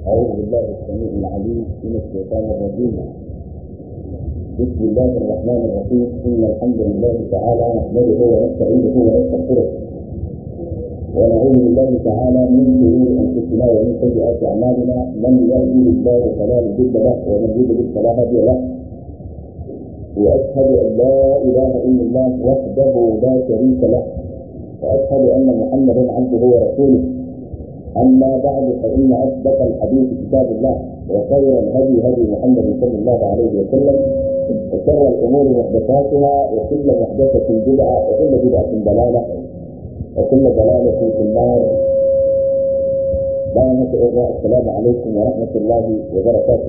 أعوذ بالله السميع العليم من الشيطان الرجيم بسم الله الرحمن الرحيم إن الحمد لله تعالى نحمده ونستعينه ونستغفره ونعوذ بالله تعالى من شرور أنفسنا ومن سيئات أعمالنا من يهده الله فلا مضل له ومن يضلل فلا هادي له وأشهد أن لا إله إلا الله وحده لا شريك له وأشهد أن محمدا عبده ورسوله أما بعد فإن أصدق الحديث كتاب الله وخير الهدي هدي محمد صلى الله عليه وسلم وشر الأمور محدثاتها وكل محدثة بدعة وكل بدعة ضلالة وكل ضلالة في النار بارك الله السلام عليكم ورحمة الله وبركاته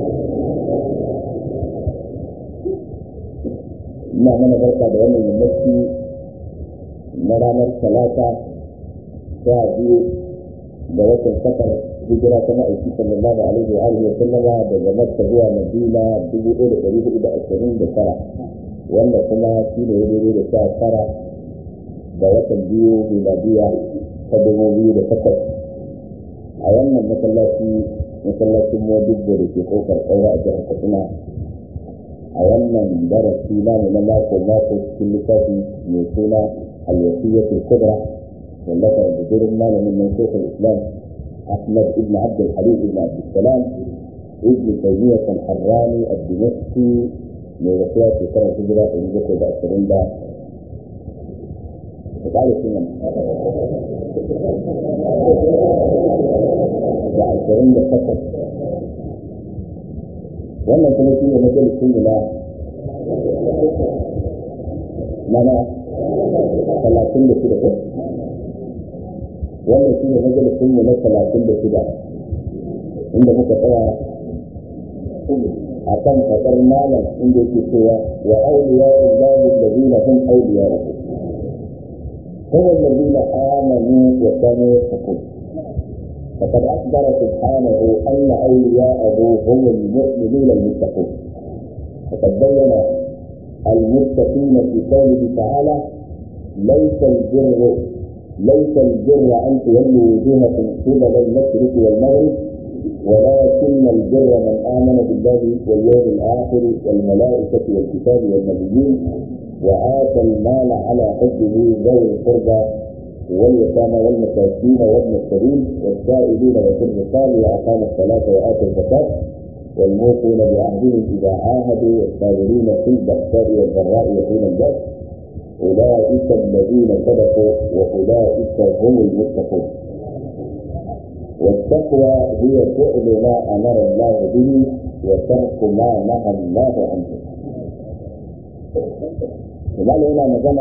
ina mana barka da wannan yammaci na ranar talata sha biyu da watan safar hijira ta ma'aiki sallallahu alaihi wa alihi wa sallama daga makka zuwa madina dubu ɗaya da ɗari hudu da ashirin da tara wanda kuma shi ne daidai da sha tara da watan biyu miladiya ta dubu biyu da takwas a wannan masallaci masallacin modibbo da ke kofar ƙaura a jihar katsina a wannan darasi namu na mako mako cikin littafi mai suna alwasiyyatul kubra wallafar budurin malamin nan shekul islam ahmad ibn abd al-halim ibn abd salam ibn taymiyyah al-harrani ad-dimashqi mai rasuwa shekarar hijira ɗari bakwai da ashirin da وقال سنن da ashirin da takwas wannan kuma shi ne majalisun na mana talatin da shida ko wannan shi ne majalisun na talatin da shida inda muka tsaya a kan faɗar malam inda yake cewa wa auliya illahi allazina hum awliya'uhu هم الذين آمنوا وكانوا يتقون فقد أخبر سبحانه أن أولياءه هم المؤمنون المتقون وقد بين المتقين في قوله تعالى ليس البر ليس البر أن تولوا وجوهكم قبل المشرق والمغرب ولكن البر من آمن بالله واليوم الآخر والملائكة والكتاب والنبيين وآتى المال على حبه ذوي القربى واليتامى والمساكين وابن السبيل والسائلين وفي الرقاب وأقام الصلاة وآتى الزكاة والموفون بعهدهم إذا عاهدوا والصابرين في البأساء والضراء وحين البأس أولئك الذين صدقوا وأولئك هم المتقون والتقوى هي فعل ما أمر الله به وترك ما نهى الله عنه Imam yana magana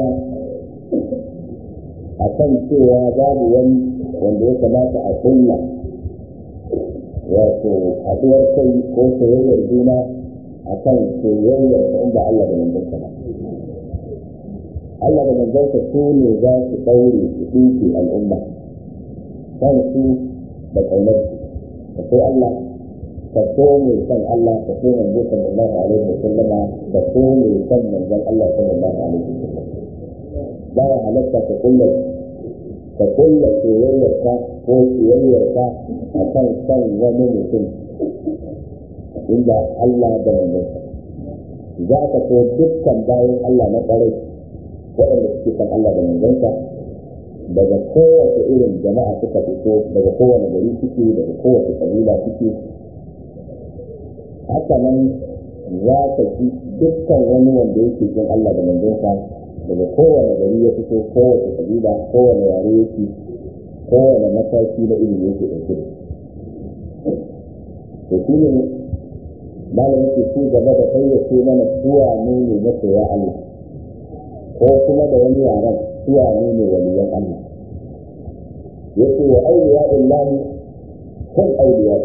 a kan cewa babu wani wanda ya kamata a kulla wato haɗuwar kai ko soyayyar juna a kan soyayyar ta inda Allah da manzansa ba. Allah da manzansa su ne za su ɗaure su ɗinke al'umma kan su da ƙaunar su. Da sai Allah ka so mai san Allah ka so manzo sallallahu alaihi wa sallama ka so mai san manzon Allah sallallahu alaihi wa sallam ba ya halatta ka kulla ka kulla soyayyar ka ko soyayyar ka a kan san wani mutum inda Allah da manzon za ka so dukkan bayan Allah na ƙwarai waɗanda suke san Allah da manzonsa daga kowace irin jama'a suka fito daga kowane gari suke daga kowace kabila suke haka nan za ka ci dukkan wani wanda yake jin Allah da manzonsa daga kowane gari ya fito kowace kabila kowane yare yake kowane mataki na ilimi yake ɗauke da to shi ne malam yake ci gaba da fayyace mana suwa ne ne masoya Allah ko kuma da wani yaren suwa ne ne waliyan Allah yake wa auliya illahi kun auliya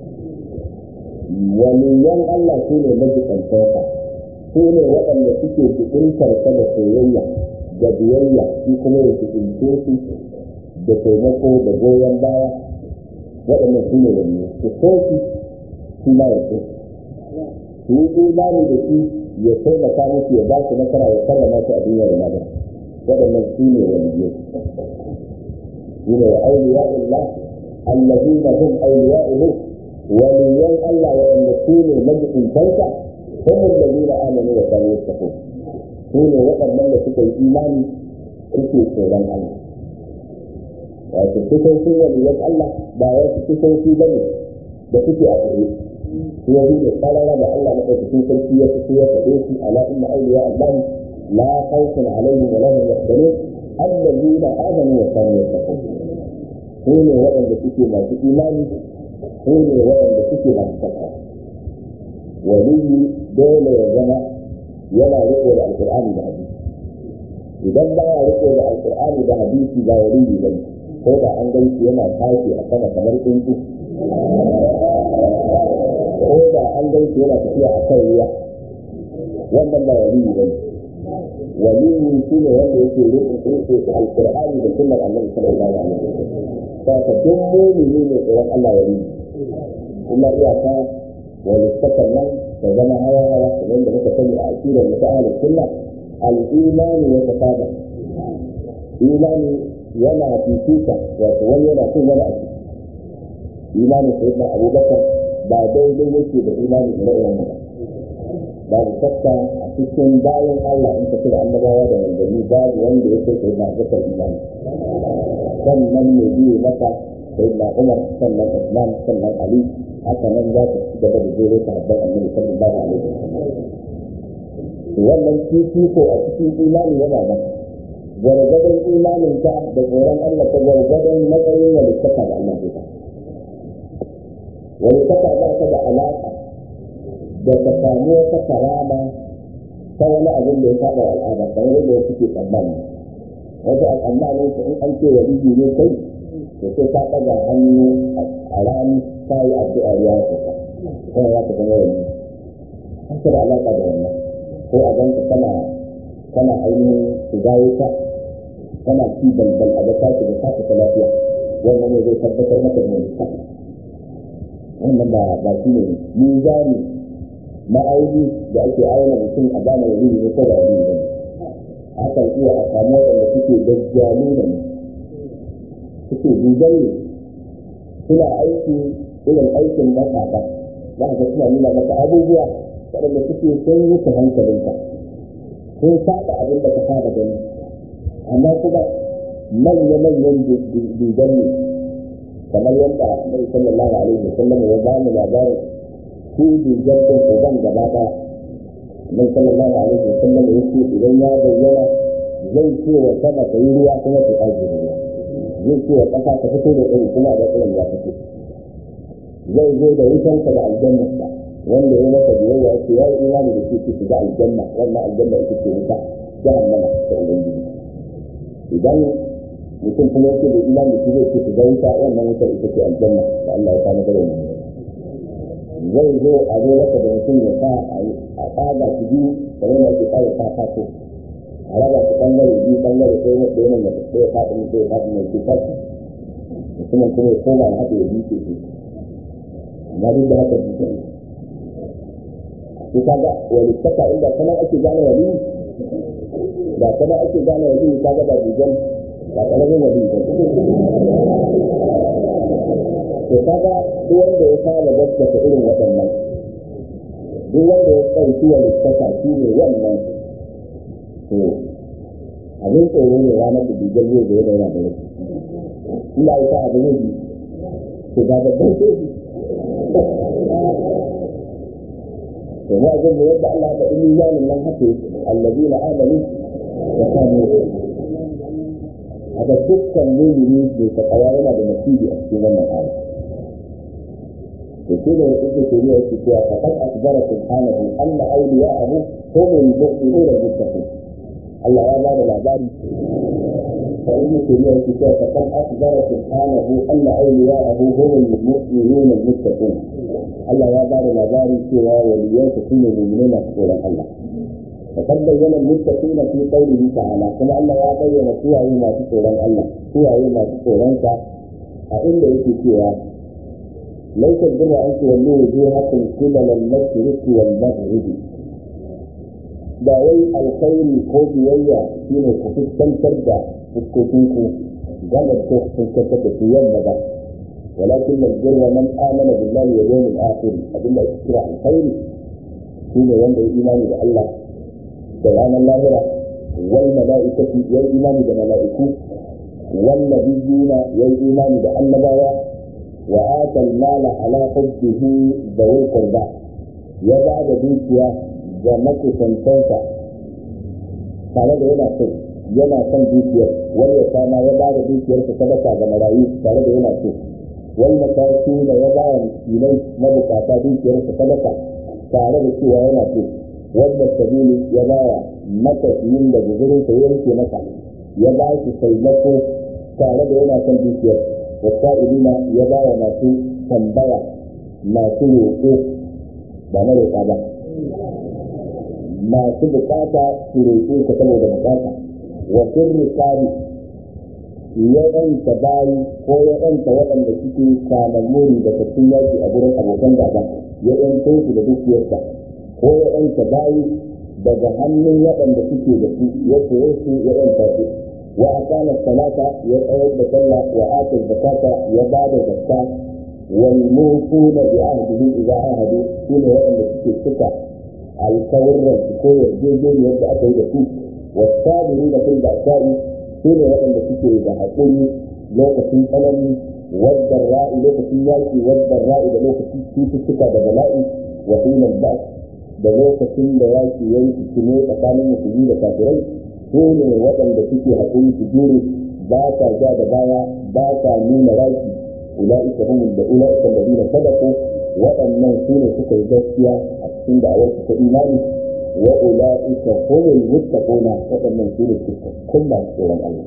waliyan Allah su ne majikantarsa su ne waɗanda suke cikintar ta da soyayya da biyayya shi kuma ya cikince su da taimako da goyon baya waɗannan su ne wani su so shi shi ma ya so su yi imani da shi ya taimaka musu ya ba su nasara ya karrama su a duniya da magana waɗannan su ne waliyai su ne wa auliya Allah الذين هم أولياؤه waliyan Allah waɗanda su ne majibintansa هم الذين آمنوا وكانوا يتقون سنة waɗannan da suka yi imani suke tsoron Allah wato sifofi waliyan Allah ba wasu sifofi ba ne da suke a tsaye su yabi da tsarara da Allah na ɗaukakin sarki ya fito ya faɗe su ala inna awliya Allah la khawfun alaihim wa lahum yahzanun allazina amanu wa kanu yattaqun su ne waɗanda suke masu imani su ne waɗanda suke masu takawa waliyi dole ya zama yana riko da alkur'ani da hadisi idan ba ya riko da alkur'ani da hadisi ba waliyi ba ko da an gan shi yana tashi a sama kamar tsuntsu ko da an gan shi yana tafiya a kan ruwa wannan ba waliyi ba waliyi shi ne wanda yake riko da alkur'ani da sunnar annabi sallallahu alaihi wasallam ta ka duk mu'mini ne tsoron Allah waliyi kuma iyaka walittakan nan ta zama hawa hawa kamar da muka sani a akidar mu ta ahlus sunna al-imani wa tafada imani yana fifita wato wani yana cin wani a ciki imanin sayyidina abubakar ba daidai yake da imanin da na'uwan ba babu shakka a cikin bayan Allah in ka da annabawa da manzanni babu wanda ya kai sayyidina abubakar imani sannan ne biyu maka sayyidina umar sannan usman sannan ali haka nan za ta ci gaba da jere ta habbar annabi sallallahu alaihi wasallam wannan fifiko a cikin imani yana nan gwargwadon imanin ta da tsoron Allah ta gwargwadon matsayin walittaka da Allah ta walittaka ba ta da alaƙa da ta samu wata karama ta wani abin da ya saba al'ada kamar yadda wasu ke tsammani wasu a tsammanin su in an ce waliyi ne kai to sai ka ɗaga hannu a rani ta yi addu'a ya kuka kuma ya ka zama wani haka da alaƙa da wannan ko a ganka kana kana ainihin shiga wuta kana ci balbal a ga tashi da tashi ta lafiya wannan ne zai tabbatar maka da wani wannan ba ba shi ne mizani ma'auni da ake auna mutum a gane wani ne ko da wani ne akan iya a samu waɗanda suke gajjalu da ne suke dubai suna aiki irin aikin matasa za ka suna nuna maka abubuwa waɗanda suke sun yi ta hankalinka sun saba abin da ka saba gani amma kuma manya-manyan duban ne kamar yadda Nabi sallallahu alaihi wasallam ya ba mu labarin su duban din uban gaba ɗaya Nabi sallallahu alaihi wasallam ya ce idan ya bayyana zai ce wa sama ta yi ruwa kuma ta ajiye ruwa zai ce wa ƙasa ta fito da iri kuma da irin ya fito zai zo da wutansa da aljannarsa wanda ya masa biyayya ya ce ya yi imani da shi su shiga aljanna wannan aljanna ita ce wuta jahannama ta ubangiji idan mutum kuma yake da imani shi zai ce su ga wuta wannan wuta ita ce aljanna da Allah ya kama da mu zai zo a zo maka da mutum ya sa a tsaga su biyu kamar da ake tsara ta fato a raba su bangare biyu bangare sai na ɗaya nan da ɗaya faɗi ne ɗaya faɗi ne ke fashi mutumin kuma ya koma ya haɗe ya biyu ke amma duk da haka biyu ne ko kaga wani saka inda kana ake gane wani da kana ake gane wani kaga da bijan ba karamin wani ba to kaga duk wanda ya fara gaskata irin waɗannan duk wanda ya ɗauki wani saka shi ne wannan to abin tsoro ne ranar da bijan zai zo da yana da wasu ina ita abu ne bi to ga babban soji وما أظن يبدأ الله بإيمان من هكذا الذين آمنوا وكانوا هذا دكا مؤمنين بتقوانا بنتيجة أسكينا من الآية وكذا ابن تيمية الكتاب فقد أخبر سبحانه أن أولياءه هم المؤمنون المتقون الله يا بعد العباد فابن تيمية الكتاب فقد أخبر سبحانه أن أولياءه هم المؤمنون المتقون Allah ya ba da labari cewa waliyansa su ne mummune masu tsoron Allah. Fakar bayyana muttaqina fi qawlihi ta'ala kuma Allah ya bayyana suwaye masu tsoron Allah suwaye masu tsoron sa a inda yake cewa laysa birra an tuwallu wujuhakum qibala al-mashriq wal maghrib ba wai alkhairi ko biyayya shine ku fuskantar da fuskokinku gaba ko fuskantar da su yamma ba ولكن البر من آمن بالله واليوم الآخر أدل إكرا الخير شين وند الإيمان بالله سبحان الله والملائكة والإيمان بالملائكة والنبيين والإيمان بالنبوة وآتى المال على حبه ذوي القربى يبعد دوكيا جمك سنتنسا قال da yana so yana son dukiyar wani ya kama ya ba da dukiyarsa sadaka ga marayu tare da yana so wani mataki da ya ba wa miskinai na bukata dukiyarsa sadaka tare da cewa yana so wanda sabili ya ba wa matafiyin da guzurinsa ya yanke masa ya ba shi taimako tare da yana son dukiyar wasa'ilina ya ba wa masu tambaya masu roƙo ba na roƙa ba masu bukata su roƙe ka saboda bukata wa sirri kari ya ɗanta bayi ko ya ɗanta waɗanda suke kamammuri da tattun yaki a gurin abokan gaba ya ɗanta su da dukiyarsa ko ya ɗanta bayi daga hannun waɗanda suke da su ya koye su ya ɗanta su wa aqama salata ya tsayar da sallah wa ata zakata ya ba da zakka wal mufuna bi ahdihi idza ahadu shine waɗanda suke cika alkawarran su ko yarjejeniyar da aka yi da su wasabiri da fil ba'sa'i shine waɗanda suke da haƙuri lokacin tsanani wadda ra'i lokacin yaƙi wadda ra'i da lokacin cututtuka da bala'i wa hilal ba's da lokacin da yaƙi ya yi ne tsakanin musulmi da kafirai su ne waɗanda suke haƙuri su jure ba ta ja da baya ba ta nuna raki ula'ika humul da ula'ika alladhina sadaqu waɗannan su ne suka yi gaskiya a cikin da'awar su ta imani wa ula'ika humul muttaquna waɗannan su ne cikakkun masu tsoron Allah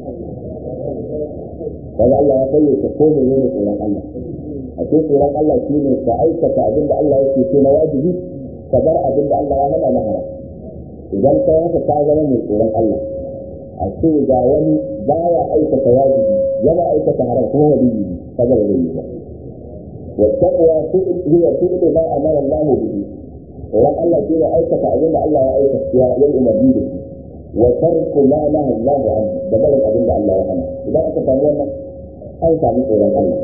kaga Allah ya fayyace ko ne ne tsoron Allah a cikin tsoron Allah shi ne ka aikata abin da Allah yake so na wajibi ka bar abin da Allah ya hana na haram idan ka haka ka zama mai tsoron Allah a ce ga wani baya aikata wajibi yana aikata haram kuma waliyi ne kaga ba zai yi ba والتقوى هي فعل ما امر الله به ran Allah shi ne aikata abin da Allah ya aikata ya yi umarni da shi wa tarku ma naha Allah an da barin abin da Allah ya hana idan aka samu wannan an samu tsoron Allah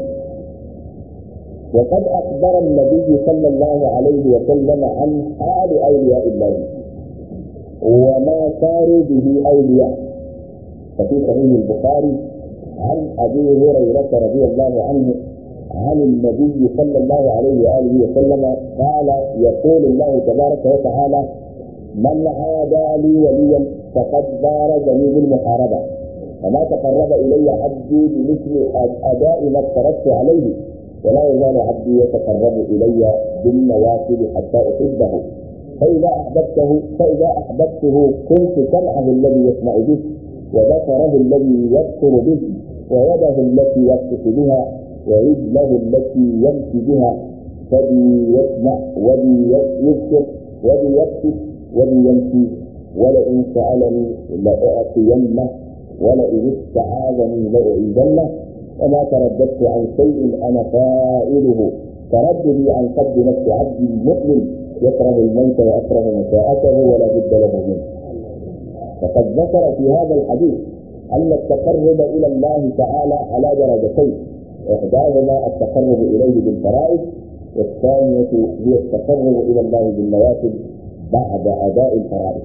وقد أخبر النبي صلى الله عليه وسلم عن حال أولياء الله وما صاروا به أولياء ففي صحيح البخاري عن أبي هريرة رضي الله عنه عن النبي صلى الله عليه وآله وسلم قال يقول الله تبارك وتعالى من عادى لي وليا فقد بارزني بالمحاربة وما تقرب إلي عبدي بمثل أداء ما افترضت عليه ولا يزال عبدي يتقرب إلي بالنوافل حتى أحبه فإذا أحببته فإذا أحببته كنت سمعه الذي يسمع به وبصره الذي يبصر به ويده التي يبطش بها ورجله التي يمشي بها فبي يسمع وبي يبصر وبي يبطش وبي يمشي ولئن سألني لأعطينه ولئن استعاذني لأعيذنه وما ترددت عن شيء أنا فاعله ترددي عن قد نفس عبد المؤمن يكره الموت ويكره مساءته ولا بد له منه فقد ذكر في هذا الحديث أن التقرب إلى الله تعالى على درجتين إحداهما التقرب إليه بالفرائض والثانية هي التقرب إلى الله بالنوافل بعد أداء الفرائض.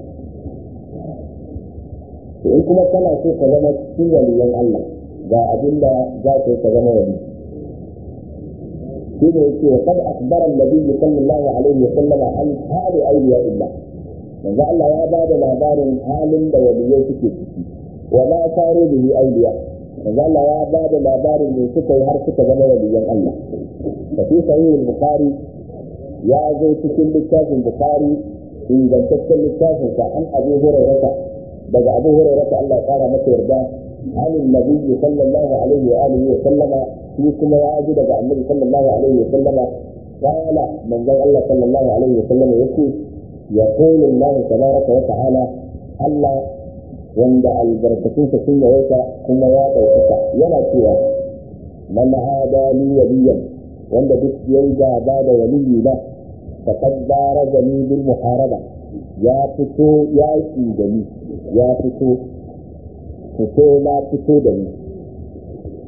in kuma kana so ka zama cikin waliyan Allah ga abin da za ka yi ka zama wali shi ne yake wa kad akhbara an-nabi sallallahu alaihi wa sallam an hali awliya illah manzo Allah ya ba da labarin halin da waliyai suke ciki wa ma faru bihi awliya manzo Allah ya ba da labarin ne suka yi har suka zama waliyan Allah da fi sahih al-bukhari ya zo cikin littafin bukhari ingantaccen littafin sa an abu hurairah daga abu hurairah Allah ya kara masa yarda عن النبي صلى الله عليه وآله وسلم في كما يعجب عن النبي صلى الله عليه وسلم قال من ذا الله صلى الله عليه وسلم يقول يقول الله تبارك وتعالى الله wanda albarkatunsa sun yawaita kuma ya ɗaukaka yana cewa man hada li waliyan wanda duk yayi gaba da waliyi na faqad barazani bil muharaba ya fito yaki da ni ya fito fito na fito da ni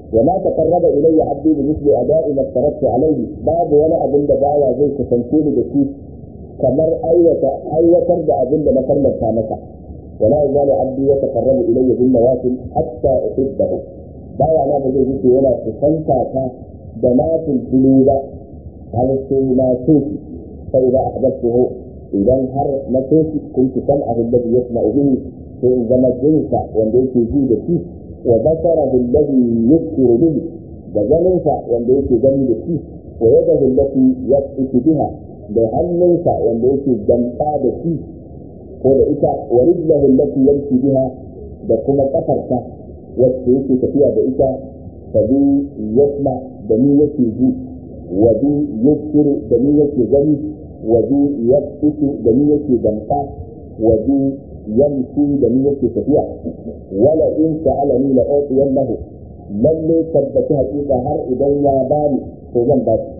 وما تقرب الي عبدي بمثل اداء ما افترضت عليه باب ولا ابن دبايا زي كسنتوني بشي kamar aiwatar da abin da na farlanta masa wala yazalu abdi yataqarrabu ilayya bin nawafil hatta uhibbahu baya na ba zai wuce yana kusanta ta da nafil tulu ba har sai na so shi sai da ahbabtuhu idan har na so shi kuntu sam'ahu alladhi yasma'u bihi sai in zama jinsa wanda yake ji da shi wa basarahu alladhi yubsiru bihi da ganinsa wanda yake gani da shi wa yadahu allati yabtisu biha da hannunsa wanda yake ganta da shi ko da ita wa rijlahu allati yamshi biha da kuma kafarta wacce yake tafiya da ita fa bi yasma da ni yake ji wa bi yusiru da ni yake gani wa bi yabtisu da ni yake ganta wa bi yamshi da ni yake tafiya wala in sa'alani la utiyannahu lalle tabbata hakika har idan ya bani to zan ba shi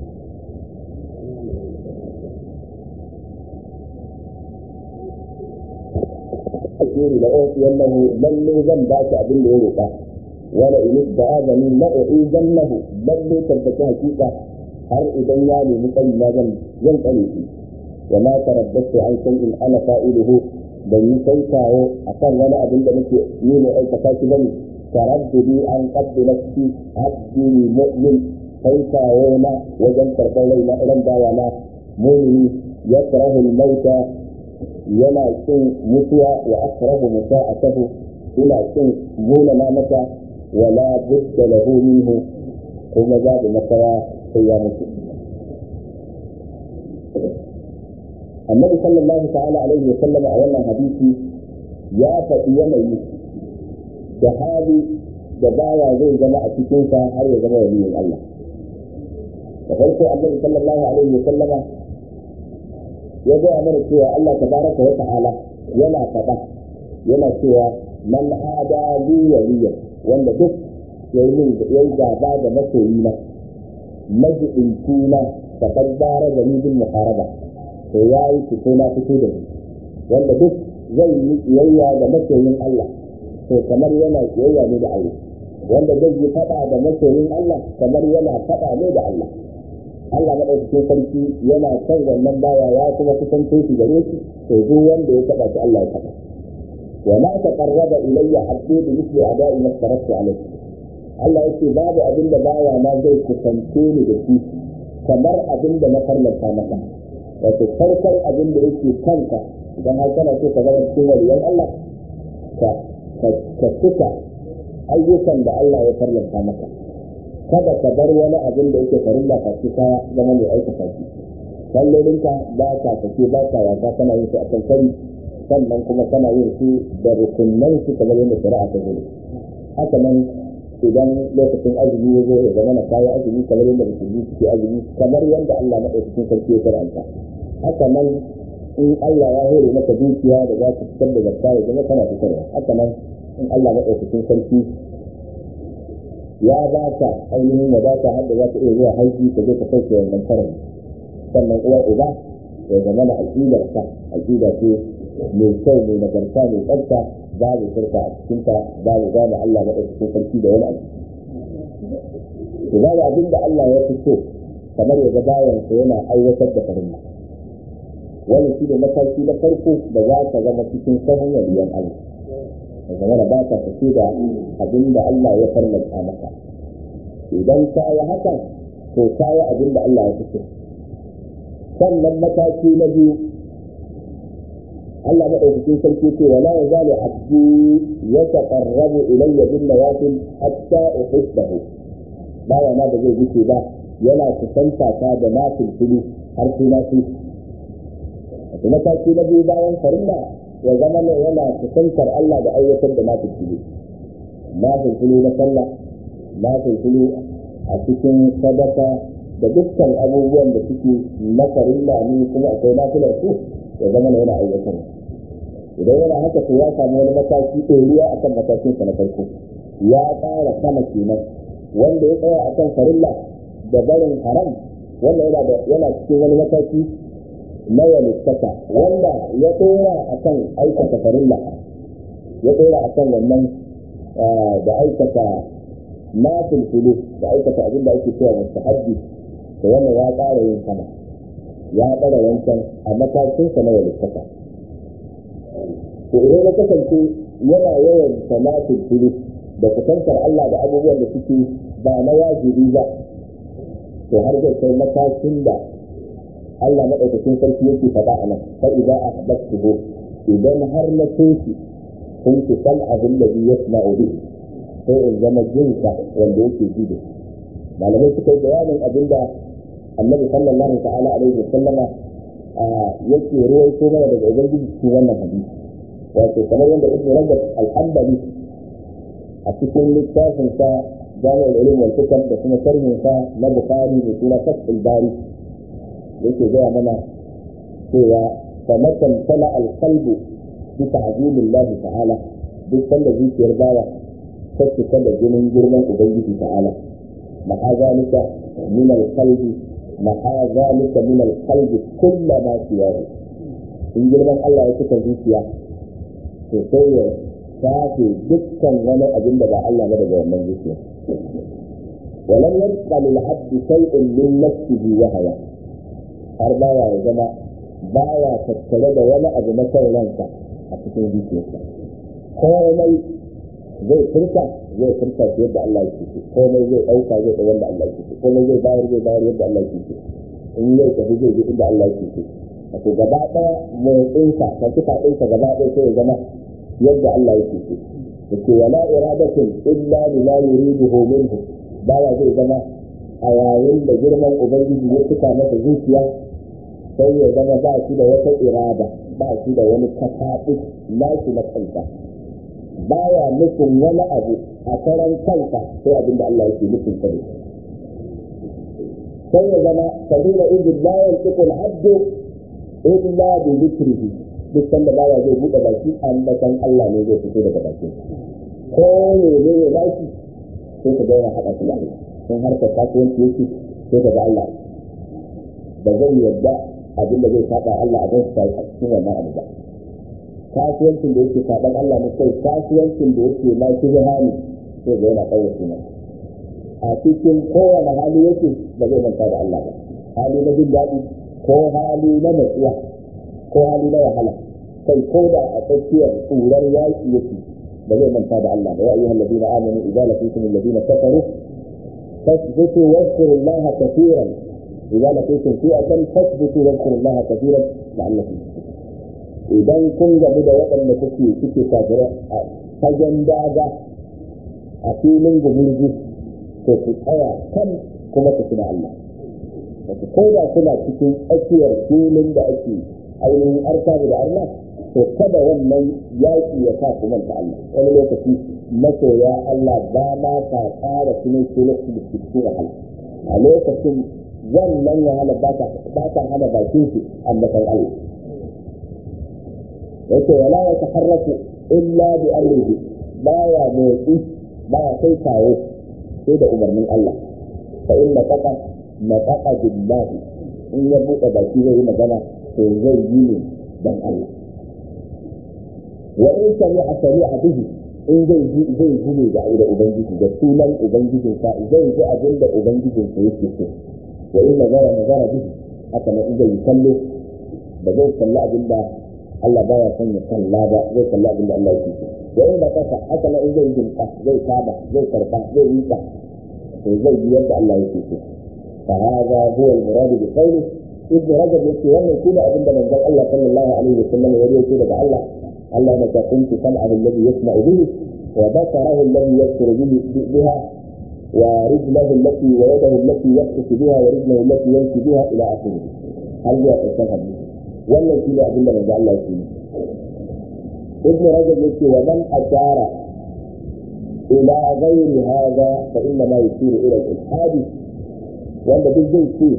الخير لأعطينه لن زن باك أبن يروقا ولئن استعاذني لأعيذنه لن تبت حقيقة har idan ya nemi tsayi na zan zan tsare shi wa ma tarabbatu an shay'in ana fa'iluhu ban yi kai kawo akan wani abin da nake yi ne aikata shi bane taraddudi an qabdu nafsi abdi mu'min kai kawo na wajen karɓar rai na irin bawa na mu'mini yakrahu al-mauta yana kin mutuwa wa akrahu musa'atahu ina kin nuna na mata wala budda lahu minhu kuma babu makawa sai ya mutu annabi sallallahu ta'ala alaihi wa sallam a wannan hadisi ya faɗi yanayi da hali da baya zai zama a cikinsa har ya zama waliyin Allah da farko annabi sallallahu alaihi wa sallama ya gaya mana cewa Allah tabaraka wa ta'ala yana faɗa yana cewa man ada li waliyan wanda duk yayi min yayi gaba da masoyina majidincina da kaddara da bil muharaba to yayi fito na fito da ni wanda duk zai yi kiyayya da masoyin Allah to kamar yana kiyayya ne da Allah wanda zai yi faɗa da masoyin Allah kamar yana faɗa ne da Allah Allah maɗaukakin sarki yana son wannan baya ya kuma kusanto shi gare shi to duk wanda ya taɓa shi Allah ya taɓa wa ma taqarraba ilayya abdi bi mithli ada'i ma taraktu alayhi Allah yake babu abin da baya na zai kusance ni da shi kamar abin da na farlanta maka wato farkon abin da yake kanka idan har kana so ka zama cikin waliyan Allah ka ka cika ayyukan da Allah ya farlanta maka kada ka bar wani abin da yake farin ka ci ka zama mai aikata shi kallolinka ba ka sake ba ka wasa kana yin su a kan kari sannan kuma kana yin su da rukunan su kamar yadda shari'a ta zo haka nan idan lokacin azumi ya zo ya zama na kayan azumi kamar yadda musulmi suke azumi kamar yadda Allah maɗaukakin sarki ya karanta haka nan in Allah ya hore maka dukiya da za ka fitar da zakka ya zama kana fitarwa haka nan in Allah maɗaukakin sarki ya ba ka ainihin ya ba ka hadda za ka iya zuwa haji ka je ka sauke wannan karin sannan uwa uba ya zama na aƙidar ka aƙida ce mai kyau mai nagarta mai tsafta babu shirka a cikinta babu gane Allah maɗaukakin sarki da wani abu to babu abin da Allah ya fi so kamar ya ga bayansa yana aiwatar da farin wani shi ne mataki na farko da za ka zama cikin sahun waliyan Allah da zama da ba ka tafi da abin da Allah ya farlanta maka idan ka yi haka to ka yi abin da Allah ya fi so sannan mataki na biyu Allah maɗaukakin sarki ce wala ya zale abdi ya taqarrabu ilayya bin nawafil hatta uhibbahu baya na da zai wuce ba yana kusanta ta da nafil fili har sai na fi wato mataki na biyu bayan farilla ya zama ne yana kusantar Allah da aiwatar da nafil fili nafil fili na sallah nafil fili a cikin sadaka da dukkan abubuwan da suke na farilla ne kuma akwai nafilar su ya zama yana aiwatar idan yana haka to ya samu wani mataki ɗoriya a kan matakinsa na farko ya ƙara sama kenan wanda ya tsaya a kan farilla da barin haram wanda yana yana cikin wani mataki na walittaka wanda ya ɗora a kan aikata farilla ya ɗora a kan wannan da aikata na fulfulu da aikata abin da ake cewa mustahabbi da wannan ya ƙara yin sama ya ɗara wancan a matakinsa na walittaka to idan ya kasance yana yawan salatin fili da kusantar Allah da abubuwan da suke ba na wajibi ba to har zai kai matakin da Allah maɗaukakin sarki yake faɗa a nan fa idza ahbabtuhu idan har na toshi kun ki san abin da bi yasma'u bi sai in zama jinsa wanda yake ji da malamai suka yi bayanin abin da annabi sallallahu ta'ala alaihi wa sallama yake ruwaito mana daga ubangiji cikin wannan hadisi wato kamar yadda ibnu rajab al-hanbali a cikin littafin sa jami'ul ulum wal hikam da kuma sharhin sa na bukhari da sura fathul bari yake gaya mana cewa famatan tala al-qalbu bi ta'zimillahi ta'ala duk sanda zuciyar bawa ta cika da jinin girman ubangiji ta'ala ma'a zalika min al-qalbi ma'a zalika min al-qalbi kullu ma siyahu in girman Allah ya cika zuciya to sai ya shafe dukkan wani abin da ba Allah ba daga wannan zuciya ولم يبقى للعبد شيء من نفسه وهوى har baya ya zama baya tattare da wani abu na kan ransa a cikin zuciyarsa komai zai furta zai furta shi yadda Allah ya ce komai zai ɗauka zai ɗau wanda Allah ya ce komai zai bayar zai bayar yadda Allah ya ce in yau tafi zai je inda Allah ya ce wato gaba ɗaya motsinsa ka kifa ɗinsa gaba ɗaya sai ya zama yadda Allah ya ce yake wala iradatin illa lima yuriduhu minhu baya zai zama a yayin da girman ubangiji ya cika masa zuciya sai ya zama ba shi da wata irada ba shi da wani kafaɗi nashi na kansa baya nufin wani abu a karan kansa sai abin da Allah yake nufin sa ne sai ya zama sabila idin la yantiqu al-abdu illa bi dhikrihi duk sanda baya zai buɗe baki ambatan Allah ne zai fito daga bakin ko ne ne ya baki sai ka ga yana haɗa shi da Allah in harkar kasuwanci yake sai ka ga Allah ba zai yarda abin da zai saba Allah a gansu a cikin wannan abu ba kasuwancin da yake saban Allah ne kai kasuwancin da yake ma shi hali sai ga yana ɗaura suna a cikin kowane hali yake ba zai manta da Allah ba hali na jin daɗi ko hali na natsuwa ko hali na wahala kai ko da a tsakiyar tsurar yaƙi yake ba zai manta da Allah ba ya ayyuhal ladina amanu idza laqitum alladina kafaru fasbutu واذكروا الله كثيرا إذا لقيتم فئة فاثبتوا واذكروا الله كثيرا لعلكم idan kun gabu da waɗanda kuke suke kafira a fagen daga a filin gumurgu to ku tsaya kan kuma ku tuna Allah wato ko da kuna cikin tsakiyar filin da ake ainihin arkabu da Allah to kada wannan yaƙi ya sa ku manta Allah wani lokaci masoya Allah ba ma ta ƙara sunan su lokacin da suke cikin wahala a lokacin wannan wahala ba ta hana bakin su ambatan Allah yake wala ya taharraku illa bi amrihi baya motsi baya kai kawo sai da umarnin Allah fa inna qaqa naqaqa billahi in ya buɗe baki zai yi magana to zai yi ne dan Allah wa in sami'a sami'a bihi in zai ji zai ji ne da da ubangiji da sunan ubangijin sa zai ji abin da ubangijin sa yake so wa in nazara nazara bihi haka nan in zai kallo ba zai kalli abin da Allah baya son ya kalla ba zai kalli abin da Allah yake so wa in da kasa haka nan in zai jinka zai kaba zai karba zai rika to zai yi yadda Allah yake so fa hada huwa al-murad bi qawli ibn rajab yake wannan shine abin da manzon Allah sallallahu alaihi wasallam ya yi daga Allah Allah na ta kunti sam'ahu alladhi yasma'u bihi wa basarahu alladhi yabsuru bihi biha wa rijlahu allati wa yadahu allati yabsutu biha wa rijlahu allati yamshi biha ila akhirih har zuwa ƙarshen hadisi wannan shine abin da manzo Allah yake ibn rajab yake wa man ashara ila ghairi hada fa inna ma yusiru ila al-ilhad wanda duk zai ce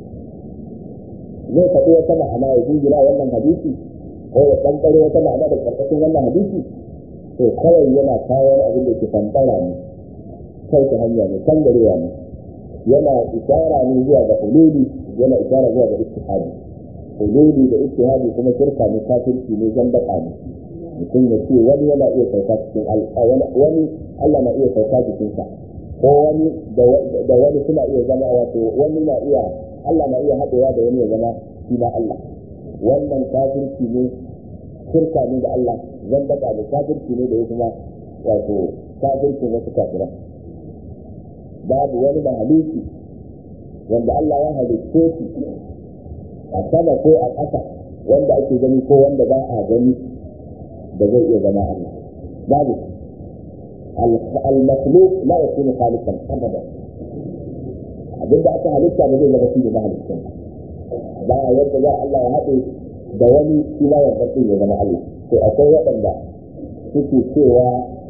zai faɗi wata ma'ana ya jingina wannan hadisi ko ya ɗanɗare wata ma'ana da ƙarƙashin wannan hadisi to kawai yana kawo abin da ke fantara ne kai ta hanya ne kangarewa ne yana isara ne zuwa ga hululi yana isara zuwa ga istihadi hululi da istihadi kuma shirka ne kafirci ne zandaka ne mutum ya ce wani yana iya sauka cikin wani Allah na iya sauka jikinsa ko wani da wani suna iya zama wato wani na iya Allah na iya haɗewa da wani ya zama shi na Allah wannan kafirci ne shirka ne da Allah zandaka da kafirci ne da ya kuma wato kafircin wasu kafiran babu wani mahaluki wanda Allah ya halitte shi a sama ko a ƙasa wanda ake gani ko wanda ba a gani da zai iya zama Allah babu al-makhluq la yakunu khaliqan abada abinda aka halitta ba zai zama shi da mahaliccin ba yadda za Allah ya haɗe da wani shi ma yadda ya zama Allah to akwai waɗanda suke cewa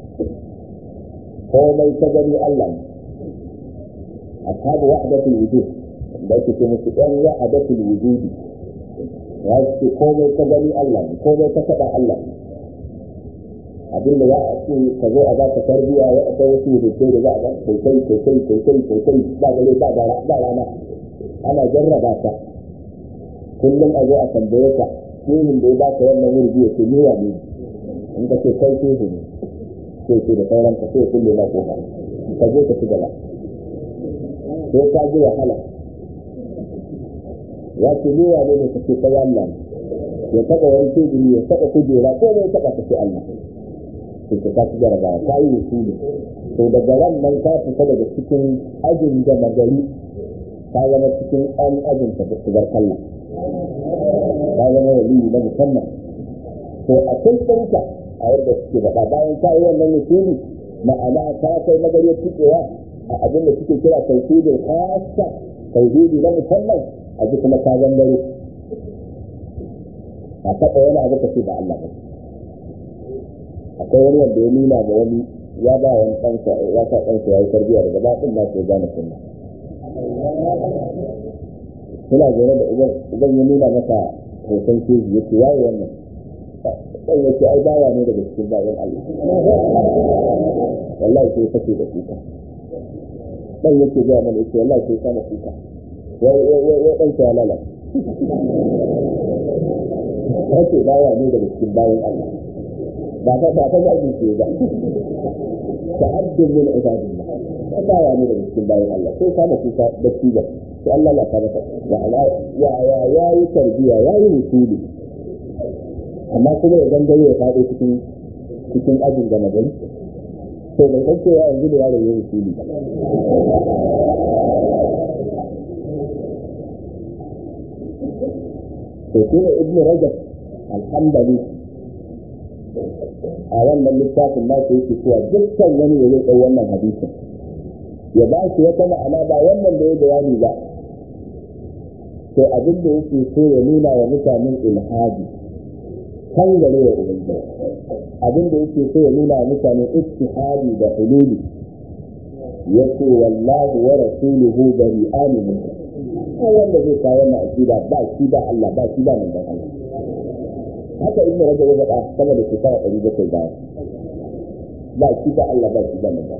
komai ta gani Allah ne ashabu wahdatul wujud da ake ce musu ɗan wahdatul wujudi ya ce komai ta gani Allah ne komai ta faɗa Allah ne abin da za a ce ka zo a ba ka tarbiya ya akwai wasu rubutai da za a ba kai kai kai kai kai kai kai kai ba gare ba ba rana ana jarraba ka kullum a zo a tambaye ka shehin da ya ba ka wannan wurbi ya ce ni wa ne in ka ce kai shehu ne sai ce da sauran ka sai kulle ma kofa ka je ka ci gaba sai ka ji wahala ya ce ni wa ne ka ce kai Allah ya taɓa wani teburi ya taɓa kujera ko ya taɓa ka ce Allah sai ka ci jarabawa ka yi usuli to daga ran nan ka fita daga cikin ajin da magari ka zama cikin an ajin ta shigar kallon ka zama wali na musamman to a kai ɗanka a yadda suke faɗa bayan ka yi wannan usuli ma'ana ka kai magariyar cikewa a abin da suke kira tauhidin khassa tauhidi na musamman a ji kuma ka zangare a taɓa wani abu ka ce ba Allah ba akwai wani wanda ya nuna ga wani ya ba wani ɗansa ya sa ɗansa ya yi tarbiyya daga ba ɗin nasu ya gane sunna suna zaune da uban uban ya nuna masa hoton keji ya ce yayi wannan ɗan ya ce ai bawa ne daga cikin bayan Allah wallahi sai kace da kuka ɗan yake gaya mana ya ce wallahi sai kana kuka ya ɗan ya lala kace bawa ne daga cikin bayan Allah ba ta ba ta zagin ce ba ta'addun min ibadillah ba ta ya ne daga cikin bayan Allah sai ka da kuka da ciga sai Allah ya ka maka ya ya ya yi tarbiya ya yi musuli amma kuma ya gangare ya faɗo cikin cikin ajin da magani to bai san cewa yanzu da yaro ya yi musuli to shi ne ibnu rajab alhamdulillah a wannan littafin na yake cewa dukkan wani da zai ɗau wannan hadisin ya ba shi wata ma'ana ba wannan da ya bayani ba to abin da yake so ya nuna wa mutanen ilhadi kan gare wa ubangiji abin da yake so ya nuna wa mutanen ittihadi da hululi yace wallahu wa rasuluhu bari'ani min ko wanda zai kawo wannan akida ba shi ba Allah ba shi ba manzon Allah haka ibn rajab ya faɗa sama da shekara ɗari bakwai baya ba shi ba Allah ba shi ba manzon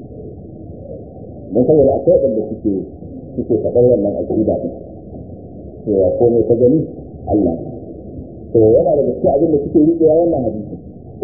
don saboda akwai waɗanda suke suke faɗar wannan akida ɗin cewa komai ta gani Allah to yana da gaske abin da suke riƙewa wannan hadisi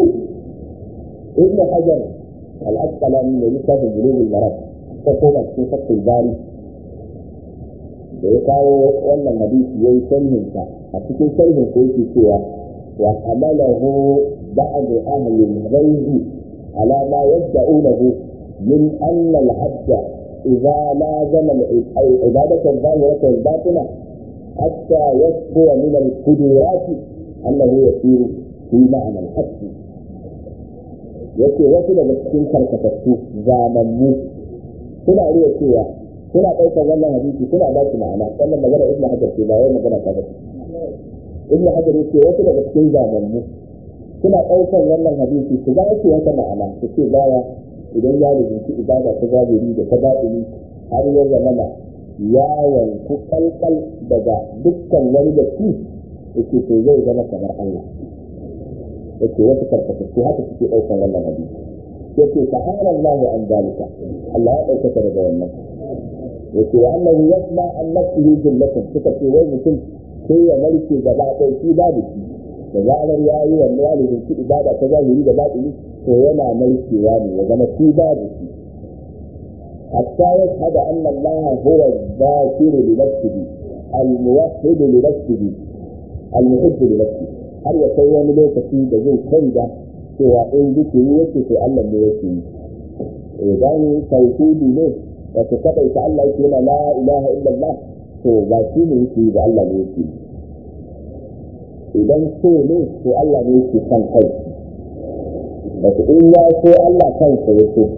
ibn hajar al-asqalani ne littafin bulugul maram ta koma cikin fatul bari da ya kawo wannan hadisi yayi sharhin sa a cikin sharhin sa yake cewa wa amalahu ba'd ahli al-ghayb ala ma yad'unahu min anna al-'abda idza lazama al-ibadatu al-zahirata al-batina حتى يصفو من القدرات انه يسير في معنى الحق yake wasu daga cikin karkatattu zamanmu suna iya cewa suna ɗaukar wannan hadisi suna ba shi ma'ana wannan magana ibn hajar ce ba wai magana ta bace ibn hajar yake wasu daga cikin zamanmu suna ɗaukar wannan hadisi su ba shi wata ma'ana su ce baya idan ya rubuci ibada ta zahiri da ta batini har ya zamana ya yanku kalkal daga dukkan wani da shi yake to zai zama kamar Allah yake wasu karkatattu haka suke ɗaukar wannan hadisi yake ta'ala Allah an dalika Allah ya ɗaukaka daga wannan yake wa annahu yasma an nafsihi jumlatan suka ce wai mutum sai ya narke gaba ɗaya shi babu shi da zarar ya yi wannan ya rubuci ibada ta zahiri da batini to yana narkewa ne ya zama shi babu shi حتى يشهد أن الله هو الذاكر لنفسه الموحد لنفسه المحب لنفسه har ya kai wani lokaci da zai kai da cewa in zikiri yake to Allah ne yake yi idan tauhidi ne wato kada ita Allah yake yana la ilaha illallah to ba shi ne yake yi ba Allah ne yake yi idan so ne to Allah ne yake kan kai wato in ya so Allah kansa ya so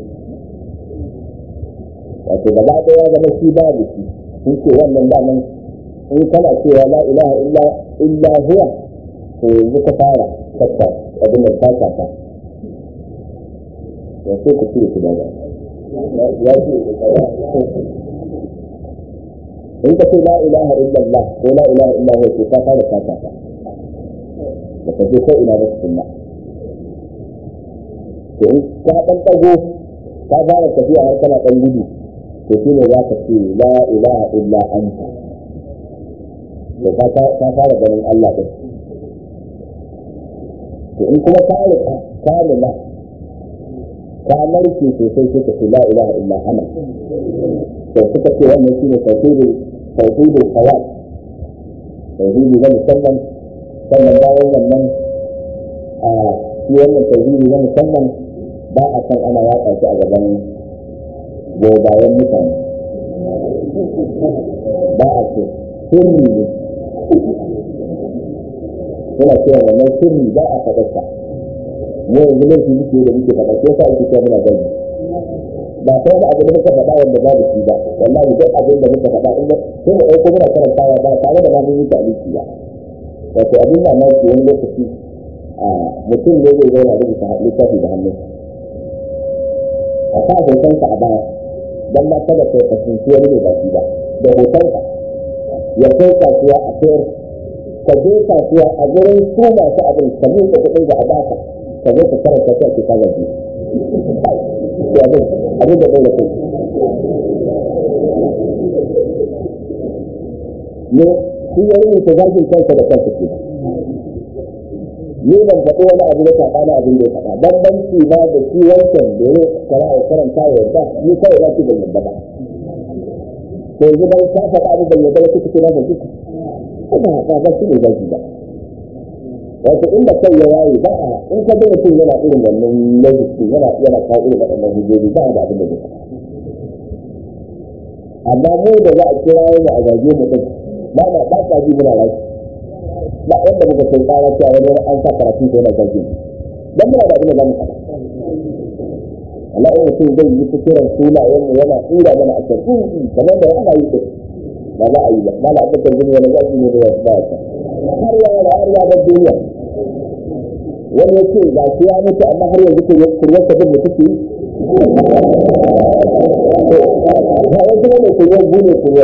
wato gaba ɗaya zama shi babu shi sun ce wannan daman in kana cewa la ilaha illa illa huwa to yanzu ka fara kakka abin da ka ta ya ce ku cire su daga ya ce in ka ce la ilaha illallah ko la ilaha illa huwa to ka fara ka ta ba ka je ko ina ba sunna to in ka dan dago ka fara tafiya har kana dan gudu to shi ne za ka ce la ilaha illa anta to ka fara ganin Allah din to in kuma ka rika ka nuna ka narke sosai sai ka ce la ilaha illa ana to suka ce wannan shine tauhidul tauhidul khawat tauhidi na musamman sannan bayan wannan a shi wannan tauhidi na musamman ba a san ana yaƙa shi a gaban gobayen mutane ba a ce sirri ne suna cewa wannan sirri ba a faɗarsa mu yanzu laifi muke da muke faɗa ko sa ake cewa muna gani ba sai da abu da muka faɗa wanda ba da shi ba wallahi duk abin da muka faɗa in sai mu ɗauko muna karantawa ba tare da ma mun yi ta'aliki ba wato abin da mai wani lokaci mutum ne zai zauna rubuta littafi da hannun a sa hotonsa a baya don ma kada ka kasance wani mai baki ba da hotonka ya kai kasuwa a sayar ka je kasuwa a gurin su masu abin ka miƙa kuɗin da a baka ka zo ka karanta ta ke kaga ji abin abin da bai da kai ne shi ya rubuta zagin kansa da kansa ke ni ban faɗi wani abu da faɗa na abin da ya faɗa bambanci na da shi wancan da ya kara ya karanta ya yarda ni kawai na ce ban yarda ba to yanzu dan ka faɗa abu ban yarda ba kuka ce na ban kuka kuma ba ba shi ne zaki ba wato inda kai ya yayi ba a in ka ga mutum yana irin wannan lokaci yana yana kawo irin waɗannan hujjoji ba da abin da zai amma mu da za a kira mu a zage mu din ba na ba ta ji muna lafiya ba wanda muka kai tsara cewa wani an sa karatu ko yana zage dan muna da abin da zamu faɗa Allah in mutum zai yi fikiran sunayen mu yana tsira mana a kan kamar da ana yi din ba za a yi ba ba na abokan gini wani zaki ne da wasu ba ta har ya yana har ya bar duniya wani ya ce ga shi ya mutu amma har yanzu kuryar sabin da take yi ba wani kuma mai kuryar gune kuryar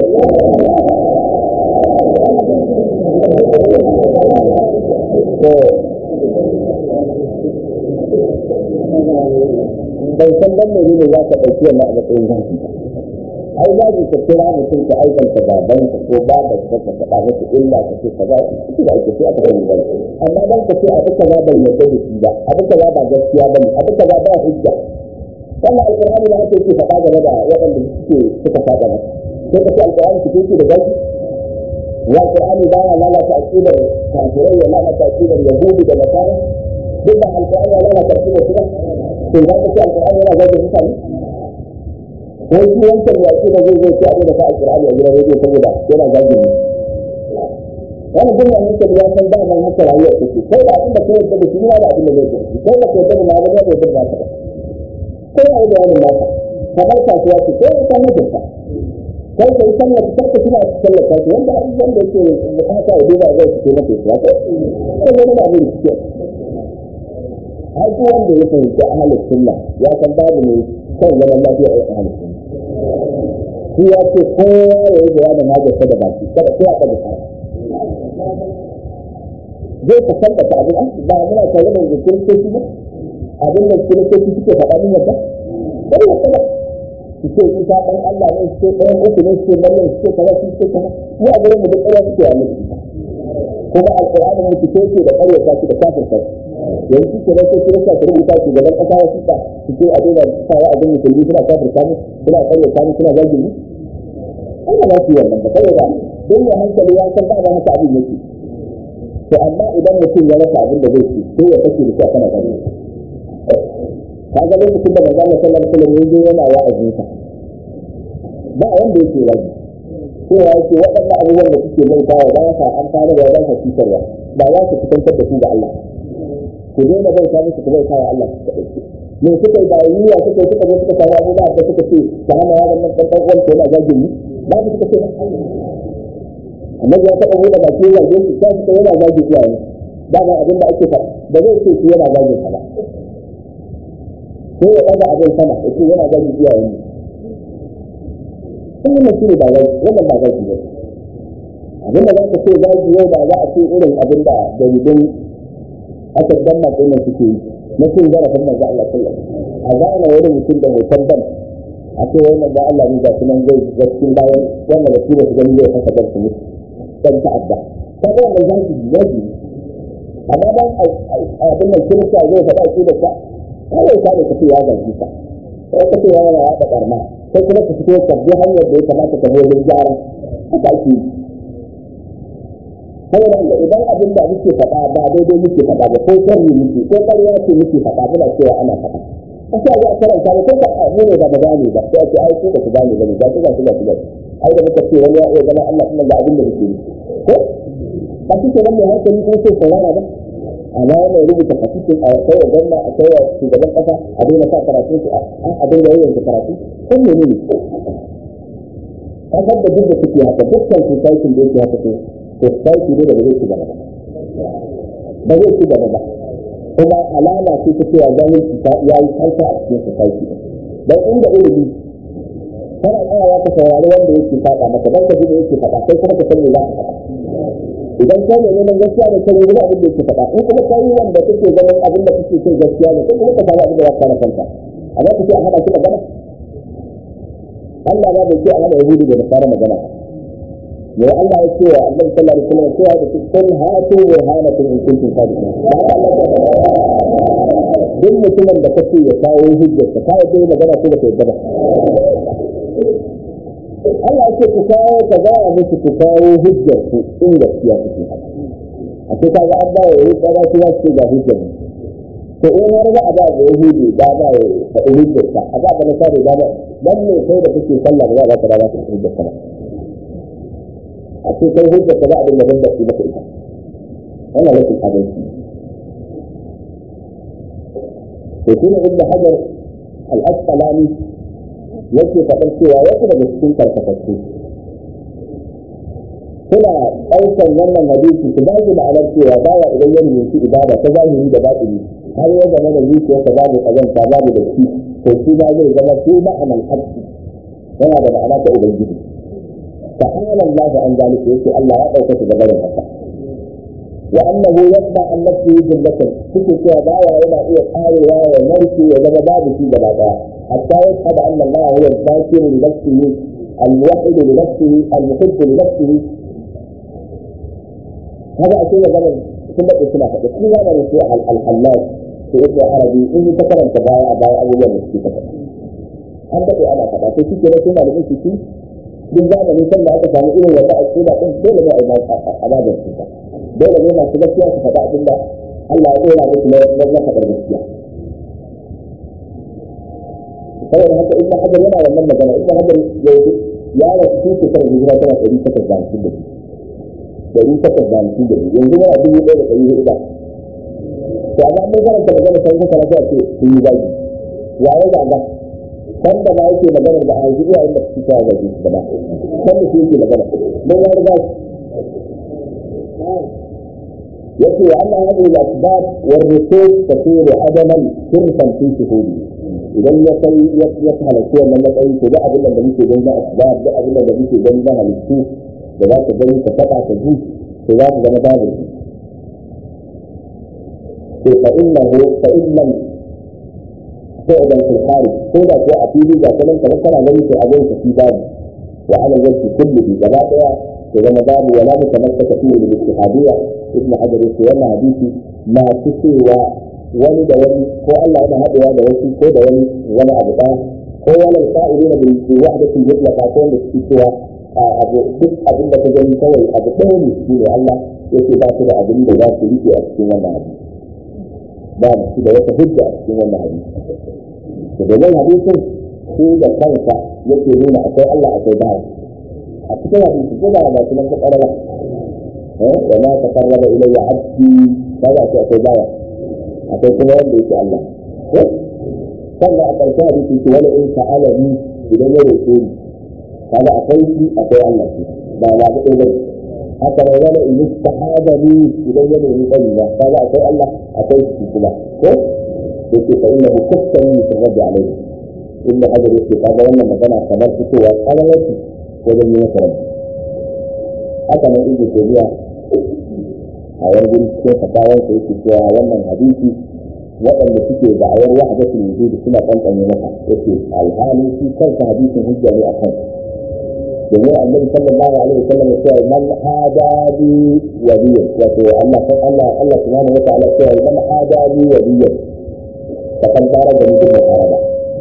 bai san dan mai ne za ka ɗauki wannan a matsayin zaki ba ai za ki ka kira mutum ka aikanta baban ka ko baban ka ka faɗa masa illa ka ce kaza ki da ake sai aka bari bane amma dan ka ce abu kaza bai yarda da shi ba abu kaza ba gaskiya bane abu kaza ba hujja wannan alƙur'ani da ake faɗa game da waɗanda suke suka faɗa masa sai ka ce alƙur'ani ki ce da gaski ya alƙur'ani ba ya lalata aqidar kafirai ya lalata aqidar yahudi da nasara duk da alƙur'ani ya lalata aqidar su ba to za ka ce alƙur'ani yana zagin mutane ko shi wancan ya ce da zai zai ci abin da sa alƙur'ani a gidan rediyo saboda yana zagin mu wani duk wani mutum ya san da nan haka rayuwar take kai da abin da kai da shi ne da abin da zai ci kai da kai da na ga da zai ba ka ko ya yi bayanin naka kamar kasuwa ce ko ta mutunta kai kai sallah ta tarka kina sallah ta ce wanda wanda yake bukata ya duba zai fito maka ya ko ko wani na abin da har duk wanda ya fahimci ahlus sunna ya san babu ne kan zaman lafiya a ahlus sunna shi ya ce kowa ya yi bayanin hajarsa da baki kada sai aka da fara zai ka tabbata abin an ba muna tare da kiristoci ba abin da kiristoci suke faɗa min yadda sai ya tsaba su ce isa ɗan Allah ne su ce ɗayan uku ne su ce maryam su ce kaza su ce kaza mu a gurin mu duk ɗaya suke a miki ko kuma alƙur'ani ne fito ke da ƙaryata shi da kafirta yanzu ke nan sai kirista su rubuta shi gaban ƙasa ya fita su ce a daina sawa abin musulmi suna kafirta mu suna ƙaryata mu suna zagin mu ana ba su wannan ba kawai ba don ya hankali ya san ba haka abin yake to amma idan mutum ya rasa abin da zai ci sai ya kashe da shi a kana gani ka ga lokacin da manzo Allah sallallahu alaihi wasallam yayin yana wa'azin sa ba wanda yake wa'azi sai ya ce waɗannan abubuwan da kuke mai bawa ba sa amfani da ba sa cutarwa ba za su fitantar da su ga Allah ku daina bai ta musu ku bai kawo Allah su kaɗai me suka yi bayaniya suka yi suka zo suka samu abubuwa da suka ce ta hana yaron nan ɗan ɗan uwan yana zagin ni ba su suka ce ba annabi ya taɓa buɗe baki ya zage shi sai suka yana zagi iyaye ba ga abin da ake faɗa ba zai ce shi yana zagin sa ba sai ya ɗaga abin sama ya ce yana zagi iyaye ne sun yi shi ne ba zagi wannan ba zagi ba abin da za ka ce zagi yau ba za a ce irin abin da jaridun aka dan masu nan suke yi na cin zarafin manzo Allah sallallahu a zana wani mutum da hoton ban a ce wai manzo Allah ne ga sunan zai gaskin bayan wannan da su ba su gani zai fasa ban su mutu dan ta'adda ta ga wannan zaki zaki amma dan abin nan kirista zai faɗa shi da ka kawai ka ne ka ce ya zaki ka sai ka ce yana ya da karma sai kuma ka fito ka bi hanyar da ya kamata ka bi wajen gyara haka ake yi saboda idan abin da muke faɗa ba daidai muke faɗa ba ko sharri muke ko ƙarya ce muke faɗa muna cewa ana faɗa a sai ga karanta ne ko ka mu ne ba gane ba sai ce ai ko ba ku gane ba ne ga ku ga ku ga ku ai da muka ce wani ya iya zama Allah kuma ga abin da muke yi ko ba shi ke nan mai hankali ko sai saurara ba amma yana rubuta fasikin a kai wa gwamna a kai wa shugaban kasa a daina sa karatu su a daina yayin karatu ko mene ne kasar da duk da suke haka dukkan society da yake haka to society ne da ba zai ci gaba ba ba zai ci gaba ba kuma alama ce ta cewa zahirci ta ya yi kanka a cikin society dan inda ilimi kana tsayawa ka saurari wanda yake faɗa maka dan ka ji da yake faɗa sai kuma ka san me za ka faɗa idan ka ne neman gaskiya ne kai gudu abin da yake faɗa in kuma kai wanda kake ganin abin da kake cin gaskiya ne kai kuma ka samu abin da za ka kana kanka amma kace a hada shi magana Allah ba bai ce a hada yahudu da nasara magana ne Allah ya ce wa Annabi sallallahu alaihi wasallam cewa da kun hatu burhanakum in kuntum sadiqin duk mutumin da kace ya kawo hujjar ka kai dai magana ko ba ta yadda ba Allah ce ku kawo ka za a musu ku kawo hujjar ku in gaskiya kuke a ce kaga an ba ya yi kaza su za su ce ga hujjar to in har za a ba da yahudi ba ba ya faɗi hujjar ka a ba da nasara ba ba dan ne kai da kake sallah ba za ka ba ka hujjar ka a ce kai hujjar ka za a dinga banda su maka ita wannan rashin adalci to shi ne ibnu hajar al-asqalani yake faɗar cewa wasu daga cikin karkatattu suna ɗaukar wannan hadisi su bashi ma'anar cewa baya idan ya rubuci ibada ta zahiri da batini har ya zama da zuciyarsa babu ƙazanta babu da shi to shi ma zai zama su ma'anar haƙƙi yana da ma'ana ta ubangiji ta'ala Allah an zalika yake Allah ya ɗauka su da barin haka wa annahu yasma an nafsihi jumlatan suke cewa baya yana iya karewa ya narke ya zama babu shi gaba ɗaya حتى يشهد ان الله هو الذاكر لنفسه الموحد لنفسه المحب لنفسه هذا أشياء زمن ثم اسمع بس هذا الشيء الحلاج في ابن عربي اني تكرم تبايع بايع ابو يوم في تكرم an daɗe ana faɗa to shi ke na suna da mutu shi duk zamani san da aka samu irin wata aƙida ɗin dole ne a babin su dole ne masu gaskiya su faɗa abin da Allah ya ɗora musu na faɗar gaskiya saboda haka ibn hajar yana wannan magana ibn hajar ya rasu shi shekarar hijira tana ɗari takwas da hamsin da ɗari takwas da hamsin da yanzu yana dubu ɗaya da ɗari huɗu da to amma mun karanta magana sai kuka rafa ce sun yi zagi ya yi zaga kan da ma yake magana da a zuwa inda su ta zagi da ba kan da su yake magana mun ya riga yake wa Allah ya yi al-asbab wa rusul tasiru adaman sirfan fi shuhudi idan ya kai ya halarci wannan matsayi to da abin da muke gani na asbab da abin da muke gani na halittu da za ka gani ka faɗa ka ji to za ka zama babu to fa innahu fa innal fi'lan fil kharij ko da ko a fili ga kanan kamar kana gani to abin ka fi babu wa ala wajhi kullihi gaba daya ya zama babu wala mutamassaka fi al-ittihadiyya ibn hajar yace wannan hadisi ma su cewa wani da wani ko Allah yana haɗewa da wasu ko da wani wani abu ɗaya ko wani sa'ilin da bi wahdatin mutlaqa ko wanda suke cewa abu duk abin da ka gani kawai abu ɗaya ne shi ne Allah yake ba su da abin da za su rike a cikin wannan hadisi ba su da wata hujja a cikin wannan hadisi da domin hadisin shi da kansa yake nuna akwai Allah akwai bawa a cikin hadisi ko ba ba sunan ka karara eh wa ma taqarraba ilayya abdi kaga ce akwai bawa akwai kuma wanda yake Allah ko sannan a ƙarshen hadisi ce wala in ta'alani idan ya roƙe ni kaga akwai shi akwai Allah shi ba ba da ɗaya haka ne wala in istahadani idan ya nemi tsari ba kaga akwai Allah akwai shi kuma ko yake fa innahu kaffani fi rabbi alayhi ibn hajar yake kaga wannan magana kamar fitowa kalalati wajen yi masa rabbi haka nan ibn tabiya a wani gurin cikin fatawar sa yake cewa wannan hadisi waɗanda suke da'awar wahdatul wujud suna kankane maka yake alhalin shi kansa hadisin hujja ne akan domin annabi sallallahu alaihi wasallam ya ce man hadadi waliyan wato Allah kan Allah Allah subhanahu wa ta'ala ya ce man hadadi waliyan فقد ضرب مثل الحربة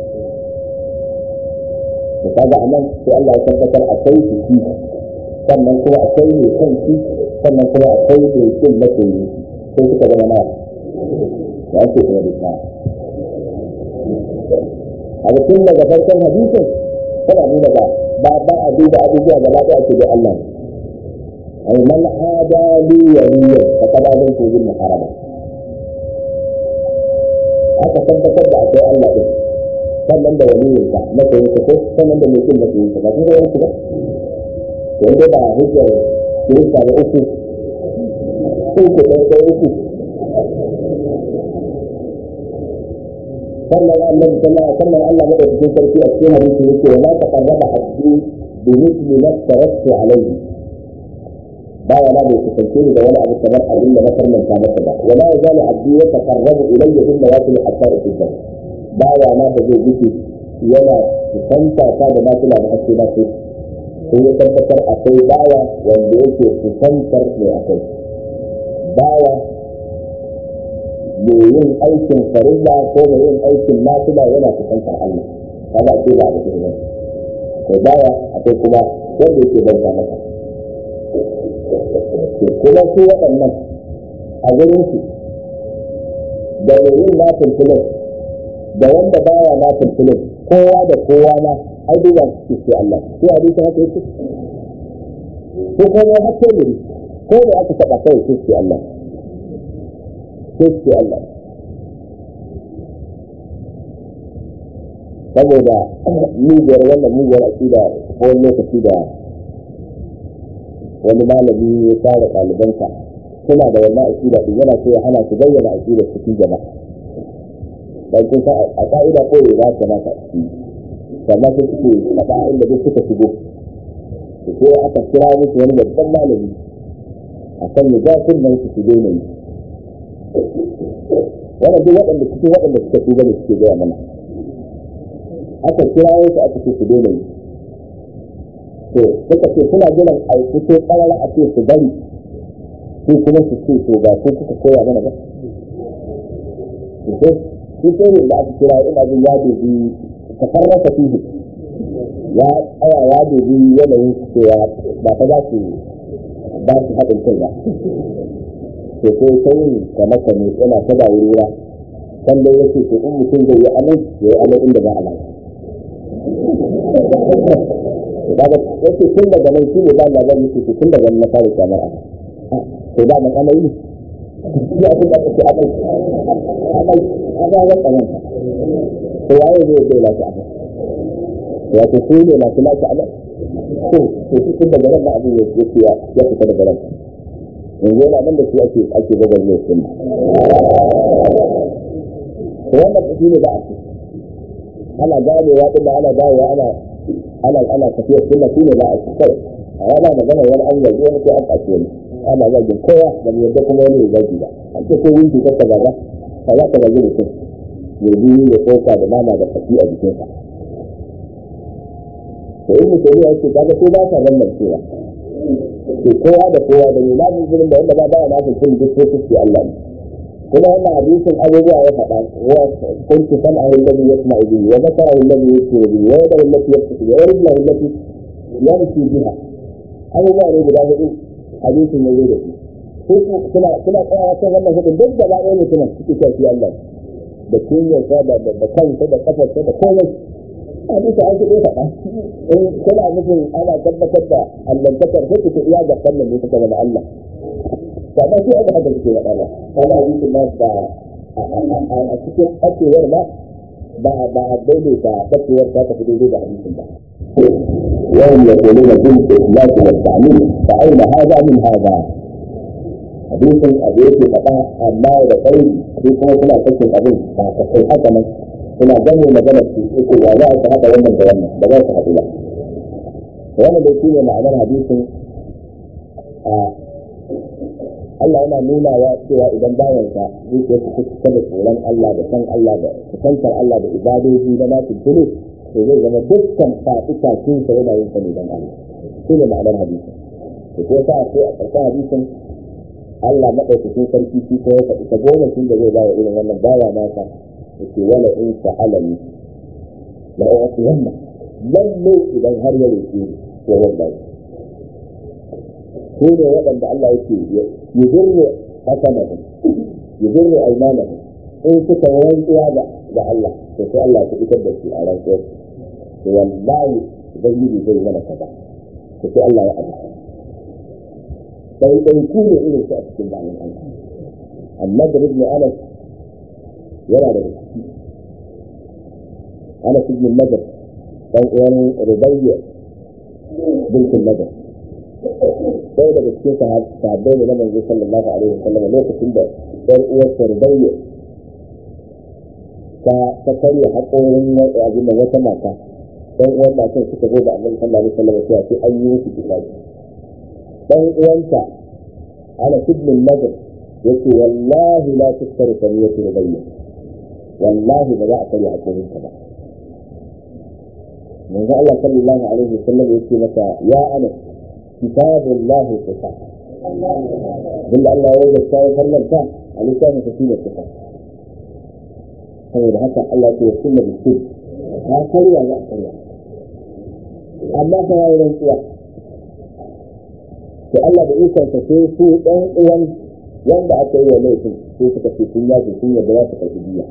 وكذا أمام في الله يتذكر أكوي في فيه sannan kuma akwai mai kan shi sannan kuma akwai mai kin mace yi sai suka zama na da ake kuma da ta a tun daga farkon hadisin tana nuna ba ba ba a duba abubuwa gaba ɗaya ake da Allah ai man adali waliyan fa kada zan ko yin muharaba aka tabbatar da akwai Allah din sannan da waliyin ka matsayin ka ko sannan da mutum matsayin ka ba kuma wani ba to dai ba hujjar kirista da uku uku da da uku sannan Allah sannan sannan Allah da cikin sarki a cikin hadisi yake wa ma taqarraba abdi bi mithli ma tarattu alayhi ba wala bai kusance ni da wani abu kamar abin da na farmanta masa ba wala ya zali abdi ya taqarrabu ilayya bin nawafil hatta uhibba ba wala da zai gudu yana kusanta ta da nafila da ake na sai sai ya tabbatar akwai bawa wanda yake kusantar mai akwai bawa mai yin aikin farilla ko mai yin aikin nafila yana kusantar Allah kaga ake ba da kuma akwai bawa akwai kuma wanda yake bauta masa kuma su waɗannan a gurin su da mai yin nafin filin da wanda baya nafin filin kowa da kowa na ai duba su ce Allah sai a duka haka yake ko kuma haka ne ko da aka taɓa kai sai ce Allah sai ce Allah saboda mugiyar wannan mugiyar aƙida ko wani lokaci da wani malami ya tsara ɗalibansa suna da wannan aƙida ɗin yana so ya hana su bayyana aƙidar cikin jama'a dan kun a ka'ida ko ya za ta maka ciki sannan sai suke faɗa inda duk suka shigo da sai aka kira musu wani babban malami a kan ya zafin nan su shigo ne wannan duk waɗanda cikin waɗanda suka shigo ne suke gaya mana aka kira wasu aka ce su daina yi to suka ce suna jiran a fito ƙarara a ce su bari su kuma su ce to ba ko kuka koya mana ba shi sai ne da aka kira ina jin ya dubi ta farrasa fihi ya tsaya ya dubi yanayin su cewa ba ta za su ba su haɗin kai ba to sai sai ka maka ne yana ta ba wuri kan dai yake to in mutum zai yi amai ya yi amai inda ba a lafiya daga yake tun daga nan shi ne ba na zan yake tun daga nan na fara kyamar a to da man amai ne ya fi da kake amai amai amai ya tsanan to waye zai zai lafi amai wato su ne masu lafi amai to to shi tun daga nan na abin ya ce ya fita daga nan yanzu yana nan da shi ake ake gabar ne sun to wannan shi ne ba a ce ana ganewa din ana ganewa ana ana ana tafiya sunna shine za a kai a rana magana wani an gaji wani ko an kace wani ana zagin kowa da mu yadda kuma wani ya zagi ba an ce ko winki ka kaza ba ka za ka zagi mutum ya ji da tsoka da nama da kafi a jikinsa to in mutum ya ce kaga ko ba ka wannan cewa to kowa da kowa da mai lafi gurin da wanda ba ba na cikin duk sai kuke Allah ne kuma wannan hadisin abubuwa ya faɗa wa kuntu san ayyul ladhi yasma'u bihi wa basara alladhi yusiru bihi wa yadahu allati yabsutu biha wa rijluhu allati yamshi biha abubuwa ne guda hudu hadisin ya zo da su suna suna tsayawa kan wannan hudun duk da ɗaya mutumin suke shafi Allah da kunyarsa da da kansa da kafarsa da komai hadisi an shi faɗa in kuna nufin ana tabbatar da allantakar sai ku iya ga sannan ne suka zama Allah ba ba shi aka haka suke faɗa ba wani hadisin na ba a cikin ɓacewar ma ba ba a daidaita ɓacewar ta tafi daidai da hadisin ba وهم يقولون بالإخلاص والتعليم فأين هذا من هذا hadisin abu yake faɗa amma da kai su kuma suna sakin abin ba ka kai haka nan suna gane magana su yake ba za su haɗa wannan da wannan ba za su haɗu ba wannan da shi ne ma'anar hadisin a Allah yana nuna wa cewa idan bayansa zuciya su kusa da tsoron Allah da san Allah da kusantar Allah da ibadoji na nasu tuni to zai zama dukkan faɗi kakin sa yana yin sa ne don Allah shi ne ma'anar hadisin to ko sa sai a ƙarshen hadisin Allah maɗaukakin sarki shi ko ya faɗi ta goma shi da zai ba wa irin wannan bawa nasa yake wala in sa'alani la u'tiyanna lalle idan har ya roƙe ni to wallahi ko ne waɗanda Allah yake yuzurru hasanahum yuzurru aymanahum in suka rantsuwa da da Allah to sai Allah ya fitar da shi a rantsuwar to wallahi ubangiji zai mana kaza to sai Allah ya abuka sai dai ku ne irin su a cikin bayan Allah amma da ibn Anas yana da ciki Anas ibn Nadar dan uwan Rubayya bintul Nadar sai daga cikin sahabbai ne na manzo sallallahu alaihi wasallam lokacin da ɗan uwar Rubayya ta ta karya haƙorin abin da wata mata ɗan uwan matan suka zo da annabi sallallahu alaihi wasallam cewa sai an yi musu kitabi dan uwanta ana ibn nadr yace wallahi la tuskar saniyatu rubayya wallahi ba za a karya hakorin ka ba manzo Allah sallallahu alaihi wasallam yace mata ya ana kitabullah qisas billa Allah ya yi sai farlanta a littafin sa shine qisas saboda haka Allah ya ce sunna bi ta karya za a karya amma fa yayin rantsuwa to Allah da ikon sa sai su ɗan uwan wanda aka yi wa laifin sai suka ce sun yaji sun yadda za su karɓi biya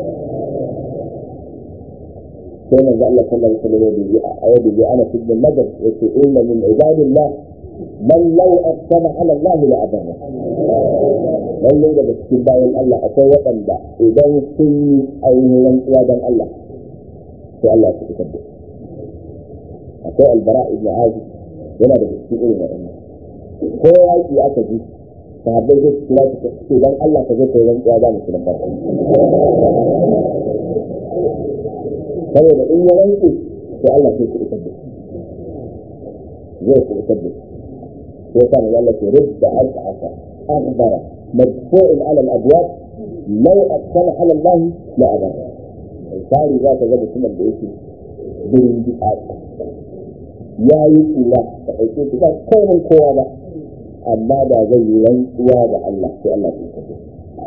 sai manzo Allah sallallahu alaihi wasallam ya a yadda ya ana cikin madar yace inna min ibadillah man law aqsama ala Allah la abarra lallai daga cikin bayan Allah akwai waɗanda idan sun yi ainihin rantsuwa dan Allah sai Allah ya fitar da akwai albara ibn azib yana da cikin irin waɗannan ko yaƙi aka ji sahabbai zai kira su ce dan Allah ka zo ka yi rantsuwa za mu ci lambar saboda in ya rantsu to Allah sai ku isar da zai ku isar da sai sa mu Allah ke rubda al'asa akhbara madfu'un ala al-abwab law aqsama ala Allah la abara sai za ka ga mutumin da yake birin bi'a ya yi kula da ɗauke su ba komai kowa ba amma da zai yi rantsuwa da Allah sai Allah ya kace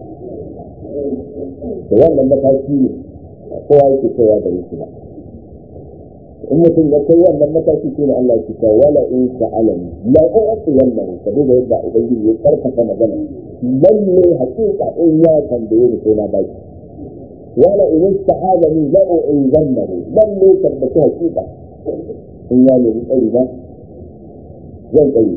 da wannan mataki ne kowa yake kaiwa da shi ba in mutum ya kai wannan mataki shine Allah ya ce wala in sa'alani la u'ti wannan saboda yadda ubangiji ya karfafa magana lalle hakika in ya tambaye ni sai na baki wala in ista'azani la u'izannahu lalle tabbata hakika in ya nemi tsari ba zan tsari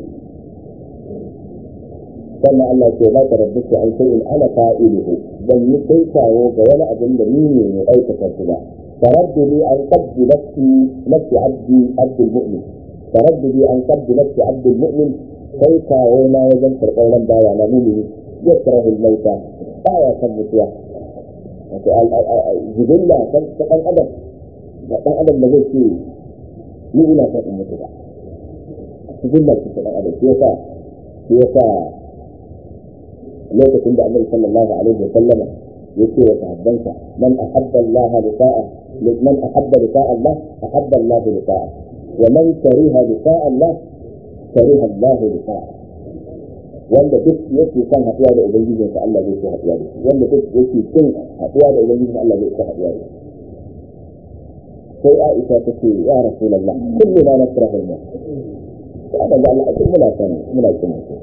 sannan Allah ce ba ta rabbi an sai in ana fa'iluhu ban yi kai kawo ga wani abin da ni ne mai aikata su ba taraddudi an qabdi nafsi nafsi abdi abdul mu'min taraddudi an qabdi nafsi abdul mu'min kai kawo na wajen karɓar ran bawa na mumini ya karahu mauta baya san mutuwa wato jibilla kan ɗan adam da ɗan adam da zai ce ni ina son in mutu ba cikin da cikin ɗan adam shi yasa shi yasa lokacin da annabi sallallahu alaihi wa sallama yake wa sahabbansa man ahabba Allah liqa'a man ahabba liqa'a Allah ahabba Allah liqa'a wa man kariha liqa'a Allah kariha Allah liqa'a wanda duk yake son haɗuwa da ubangijinsa Allah zai so haɗuwa da shi wanda duk yake son haɗuwa da ubangijinsa Allah zai so haɗuwa da shi sai Aisha ta ce ya Rasulullah kullu ma nasrahu al ya da Allah a muna san muna kin mutuwa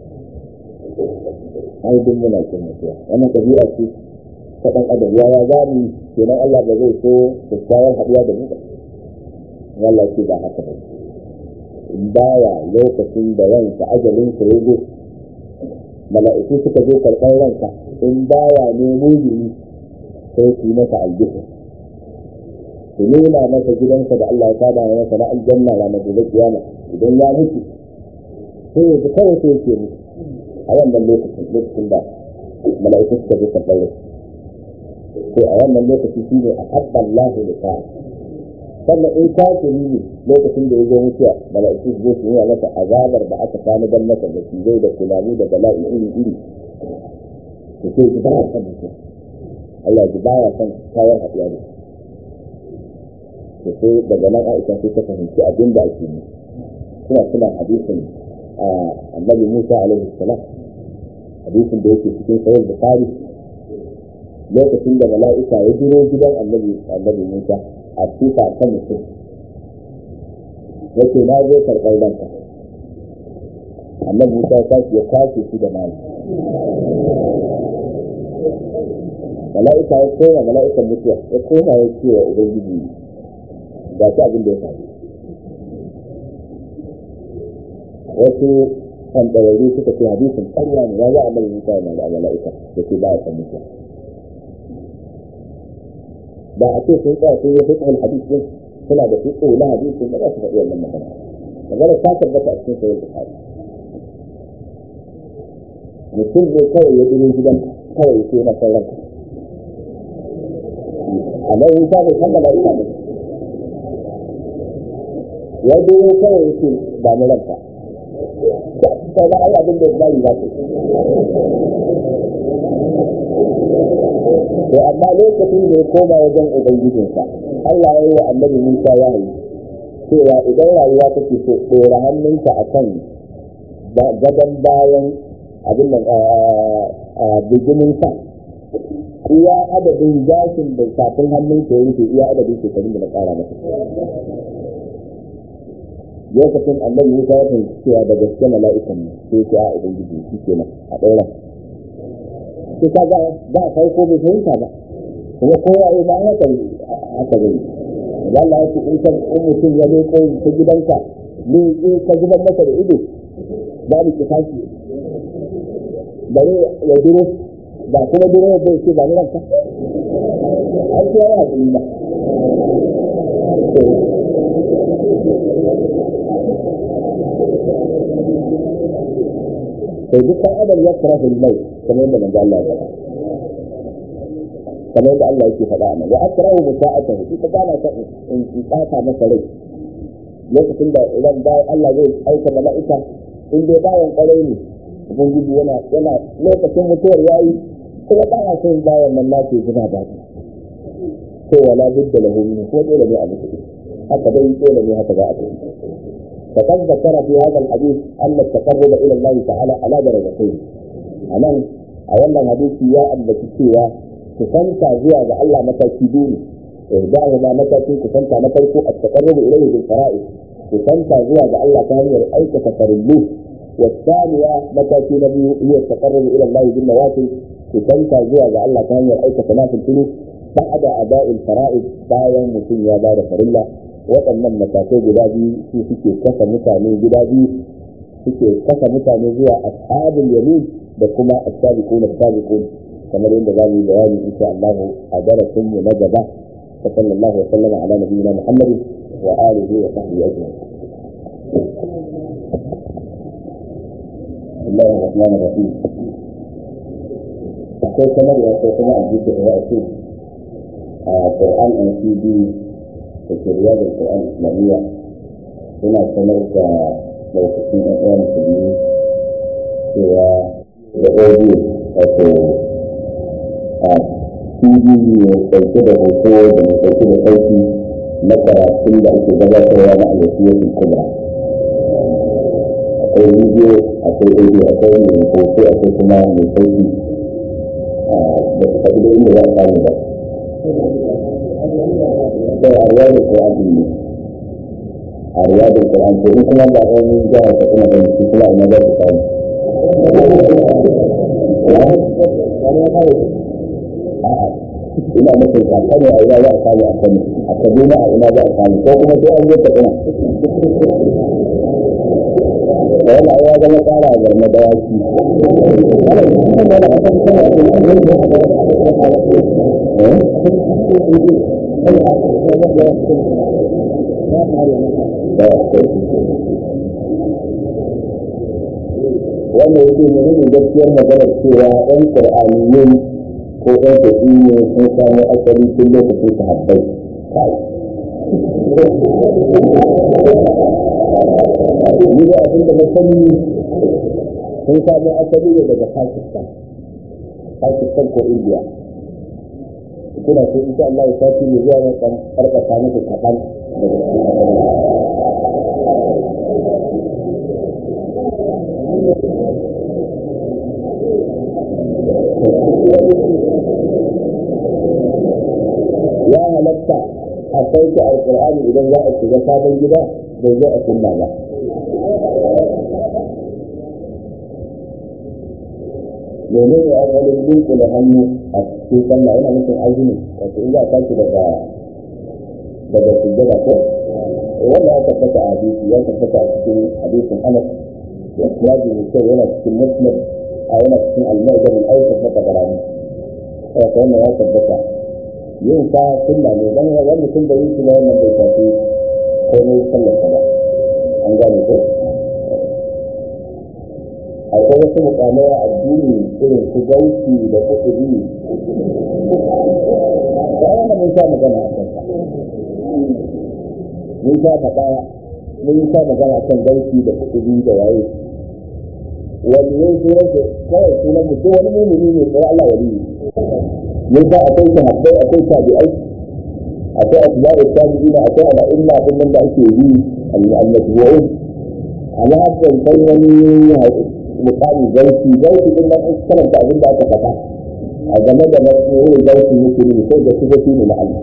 ai duk muna kin mutuwa wannan tabi'a ce ta dan adam ya ya zamu kenan Allah ba zai so kyakkyawar haɗuwa da mu ba Allah ce ba haka ba in baya lokacin da ranka ajalin ka yazo mala'iku suka zo karɓar ranka in baya ne mujini sai su yi masa aljihu su nuna masa gidansa da Allah ya saba masa na aljanna ranar gobe kiyama idan ya mutu sai ya ji kawai sai yake mutu a wannan lokacin lokacin da mala'iku suka zo karɓar ranka sai a wannan lokaci shi ne a habban lahu da ta sannan in kafiri ne lokacin da ya zo mutuwa mala'iku su zo su nuna masa azabar da aka sami dan masa da zai da tunani da bala'i iri iri to sai ji baya son mutuwa Allah ji baya son kawar haɗuwa da to sai daga nan Aisha sai ta fahimci abin da ake yi suna suna hadisin annabi Musa alaihi salam hadisin da yake cikin sahih Bukhari lokacin da mala'ika ya duro gidan annabi annabi Musa a sifa ta mutum yake na zo karɓar ranka annabi Musa ya tashi ya kashe shi da mali mala'ika ya koma mala'ikan mutuwa ya koma ya ce wa ubangiji ga shi abin da ya faru wasu kantararru suka ce hadisin ƙarya ne ya za a mai mutuwa na da mala'ika da ke ba ya san mutuwa da a ce sun tsaya sun yi fiqhul hadith din suna da fiqh na hadisi ba za su faɗi wannan magana magana ta tabbata a cikin sahih bukhari mutum ne kawai ya duro gidan kawai sai na sauran a nan yi bai kammala ita ne ya duro kawai ya ce ba mu ranka ta ga ai abin da ya bari za su to amma lokacin da ya koma wajen ubangijinsa Allah ya yi wa annabi Musa ya yi cewa idan rayuwa take so ɗora hannunka a kan gadon bayan abin nan bijimin sa iya adadin gashin da kafin hannunka ya rufe iya adadin shekarun da na ƙara masa lokacin annabi Musa ya fahimci cewa da gaske mala'ikan ne sai ya a ubangiji shi kenan a ɗaura sai ka ga ba farko bai fahimta ba kuma kowa ya ba haka haka zai da Allah ya ce in ka in mutum ya zo kai ta gidanka ne in ka zubar masa da ido babu kifashi bare ya duro ba kuma duro ya bai ce ba ni ranka an ce ya haƙuri ba sai duk ɗan adam ya kira mai kamar yadda manzo Allah ya faɗa kamar yadda Allah yake faɗa nan wa akrahu musa'atahu ita ba na ta in tsaka masa rai lokacin da idan bayan Allah zai aika mala'ika in dai bayan ƙwarai ne ubangiji yana yana lokacin mutuwar yayi kuma ba ya son bayan nan nace suna da to wala budda lahu min ko dole ne a mutu haka dai dole ne haka za a tafi فقد ذكر في هذا الحديث أن التقرب إلى الله تعالى على درجتين أنا أولا حديث يا أبا تسوى كسنت زيادة الله متى كدوني إهداهما متى كسنت متى التقرب إليه بالفرائض كسنت زيادة الله كان أي تقربوه والثانية متى نبي هي التقرب إلى الله بالنوافل كسنت زيادة الله كان أي تنافل فيه بعد أداء الفرائض باين مسلم يا بار فرلا waɗannan matakai guda biyu su suke kasa mutane guda biyu suke kasa mutane zuwa ashabul yamin da kuma as-sabiqun as-sabiqun kamar yadda za mu yi bayani insha Allah a darasin mu na gaba sallallahu alaihi wa sallam ala nabiyina Muhammad wa alihi wa sahbihi ajma'in الله الرحمن الرحيم akwai sanarwa ko kuma a jiki da wasu a Qur'an and CD da ke riyar Qur'an Islamiyya suna sanar da lokacin ɗan uwan musulmi cewa da audio wato a CD ne ɗauke da hoto da mai ɗauke da sauki na karatun da ake gabatarwa na alwasiyyar kubra akwai bidiyo akwai audio akwai mai hoto akwai kuma mai sauki da su faɗi da inda za a samu ba sai a ruwa da ƙur'an ne a ruwa da ƙur'an to in kuma ba wani jihar ta kuma ɗan su kuma ina za su samu ina nufin a kano a ina za a samu a kano a kaduna a ina za a samu ko kuma sai an je ta ina da yana ya zama tsara a garma da yaki wanda yake nuna gaskiyar maganar cewa ɗan ƙur'aniyin ko ɗan tafi ne sun samu asali tun lokacin sahabbai ni da abin da na sani sun samu asali ne daga Pakistan Pakistan ko India kuna so insha Allah ya sati ne zuwa na kan karkata muku kaɗan ya halatta a sauke alƙur'ani idan za a shiga sabon gida bai zo a sunna ba mene ne a wani dunkule hannu a cikin sallah yana nufin azumi wato in za a tashi daga daga sujjada ko wanda ya tabbata a hadisi ya tabbata a cikin hadisin anas ya ji mai kyau yana cikin muslim a yana cikin al-mu'jam al-awsat na tabarani wato wannan ya tabbata yin sa sunna ne dan wani mutum da yin shi ba wannan bai tafi komai sallar ba an gane ko akwai wasu mukamai a addini irin su gauki da kuɗi da wanda mun sha magana a kansa mun sha faɗa mun sha magana a kan gauki da kuɗi da waye wani yin sunan su kawai sunan mutum wani mumini ne sai Allah wali mun sa akwai sahabbai akwai tabi'ai akwai asba'u tabi'ina akwai al'umma din da ake yi al-matbu'un ala hasan kai wani misali zauki zauki din nan karanta abin da aka faɗa a game da matsayin zauki yake ne sai da sifofi ne na Allah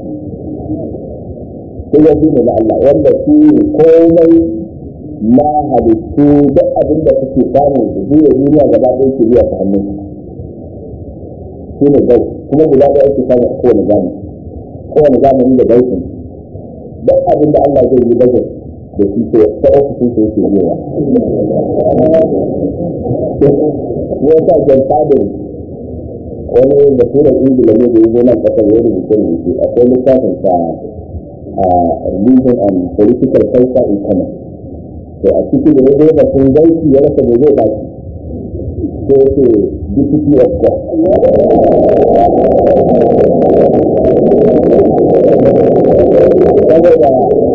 sifofi ne na Allah wanda su ne komai na halittu duk abin da suke samu su zuwa duniya gaba ɗaya ke zuwa ta hannun su ne zauki kuma guda ɗaya ake samu a kowane zamani kowane zamani da zaukin duk abin da Allah zai yi bajet da shi ko ta ofishin su yake zuwa ya sa jan fadin wani da turan ingila ne da ya zo nan kasar ya rubuta rubuce akwai littafin sa religion and political culture in Kano to a ciki da ya zo da sun gaiki ya rasa mai zai baki sai ya ce deputy of God saboda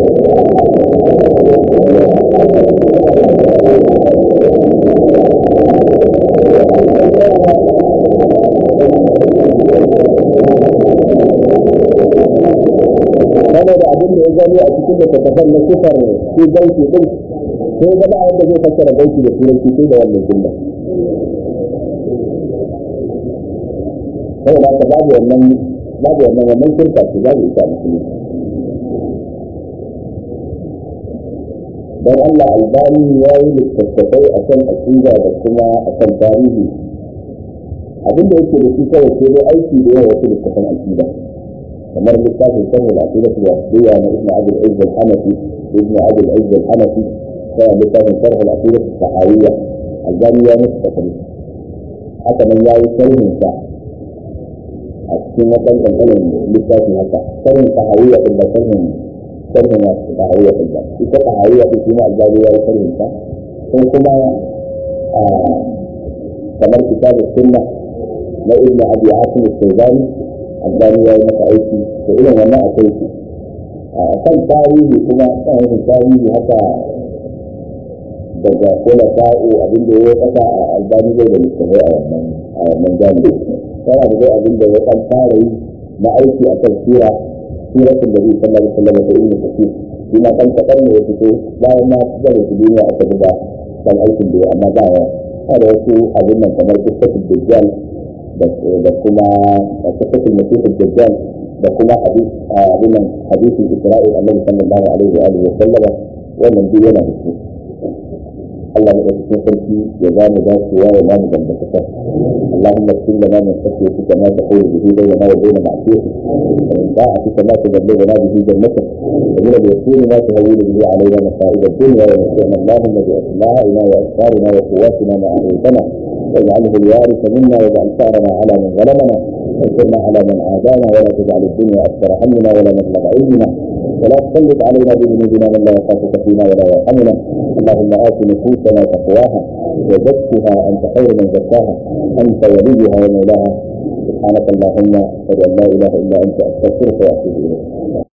saboda abin da ya gani a cikin da tafafan na sifar shi gauki din sai gaba yadda zai fassara gauki da turanci sai da wannan jumla saboda haka babu wannan babu wannan wannan shirka ce babu ita musulmi dan Allah albani ya yi littattafai a kan aƙida da kuma a kan tarihi abin da yake da shi kawai sai dai aiki da yawa wasu littattafan aƙida kamar littafin sharhul aqidatu wasiyya na ibn abdul izz al-hanafi ibn abdul izz al-hanafi sai littafin sharhul aqidatu sahawiyya albani ya musu tafsiri haka nan yayi sharhin sa a cikin wannan kankanin littafin haka sharhin sahawiyya din da sharhin sharhin sahawiyya din da ita sahawiyya din kuma albani ya yi sharhin sa sai kuma kamar kitabus sunna na ibn abi asim al-shayzani albani ya yi maka aiki da irin wannan akwai su a kan tarihi kuma kan yin tarihi haka daga kula sa'o abin da ya kasa a albani zai da littafai a wannan a wannan jami'i tana da dai abin da ya kan fara yi na aiki a kan sira siratin da zai sallar sallar da ibn kasir shi ma kan kaɗan ne ya fito bayan ma zai su duniya aka buga kan aikin da ya amma ba ya da wasu abin nan kamar kusatul dajjal da kuma kusatul masihul dajjal da kuma hadis abin nan hadisin isra'il annabi sallallahu alaihi wa alihi wa sallama wannan duk yana da su Allah ya cikin sarki ya ba mu dacewa ya ba mu dangantakar اللهم اغفر لنا من خشيتك ما تحول به بيننا وبين معصيتك ومن طاعتك ما تبلغنا به جنتك ومن اليقين ما تهون به علينا مصائب الدنيا ومتعنا اللهم باسمائنا وابصارنا وقواتنا ما احييتنا واجعله الوارث منا واجعل ثارنا على من ظلمنا وانصرنا على من عادانا ولا تجعل الدنيا اكبر همنا ولا مبلغ علمنا ولا تسلط علينا بذنوبنا من لا يخافك فينا ولا يرحمنا اللهم ات نفوسنا تقواها وزكها انت خير من زكاها انت وليها ومولاها سبحانك اللهم اشهد ان لا اله الا انت استغفرك واتوب اليك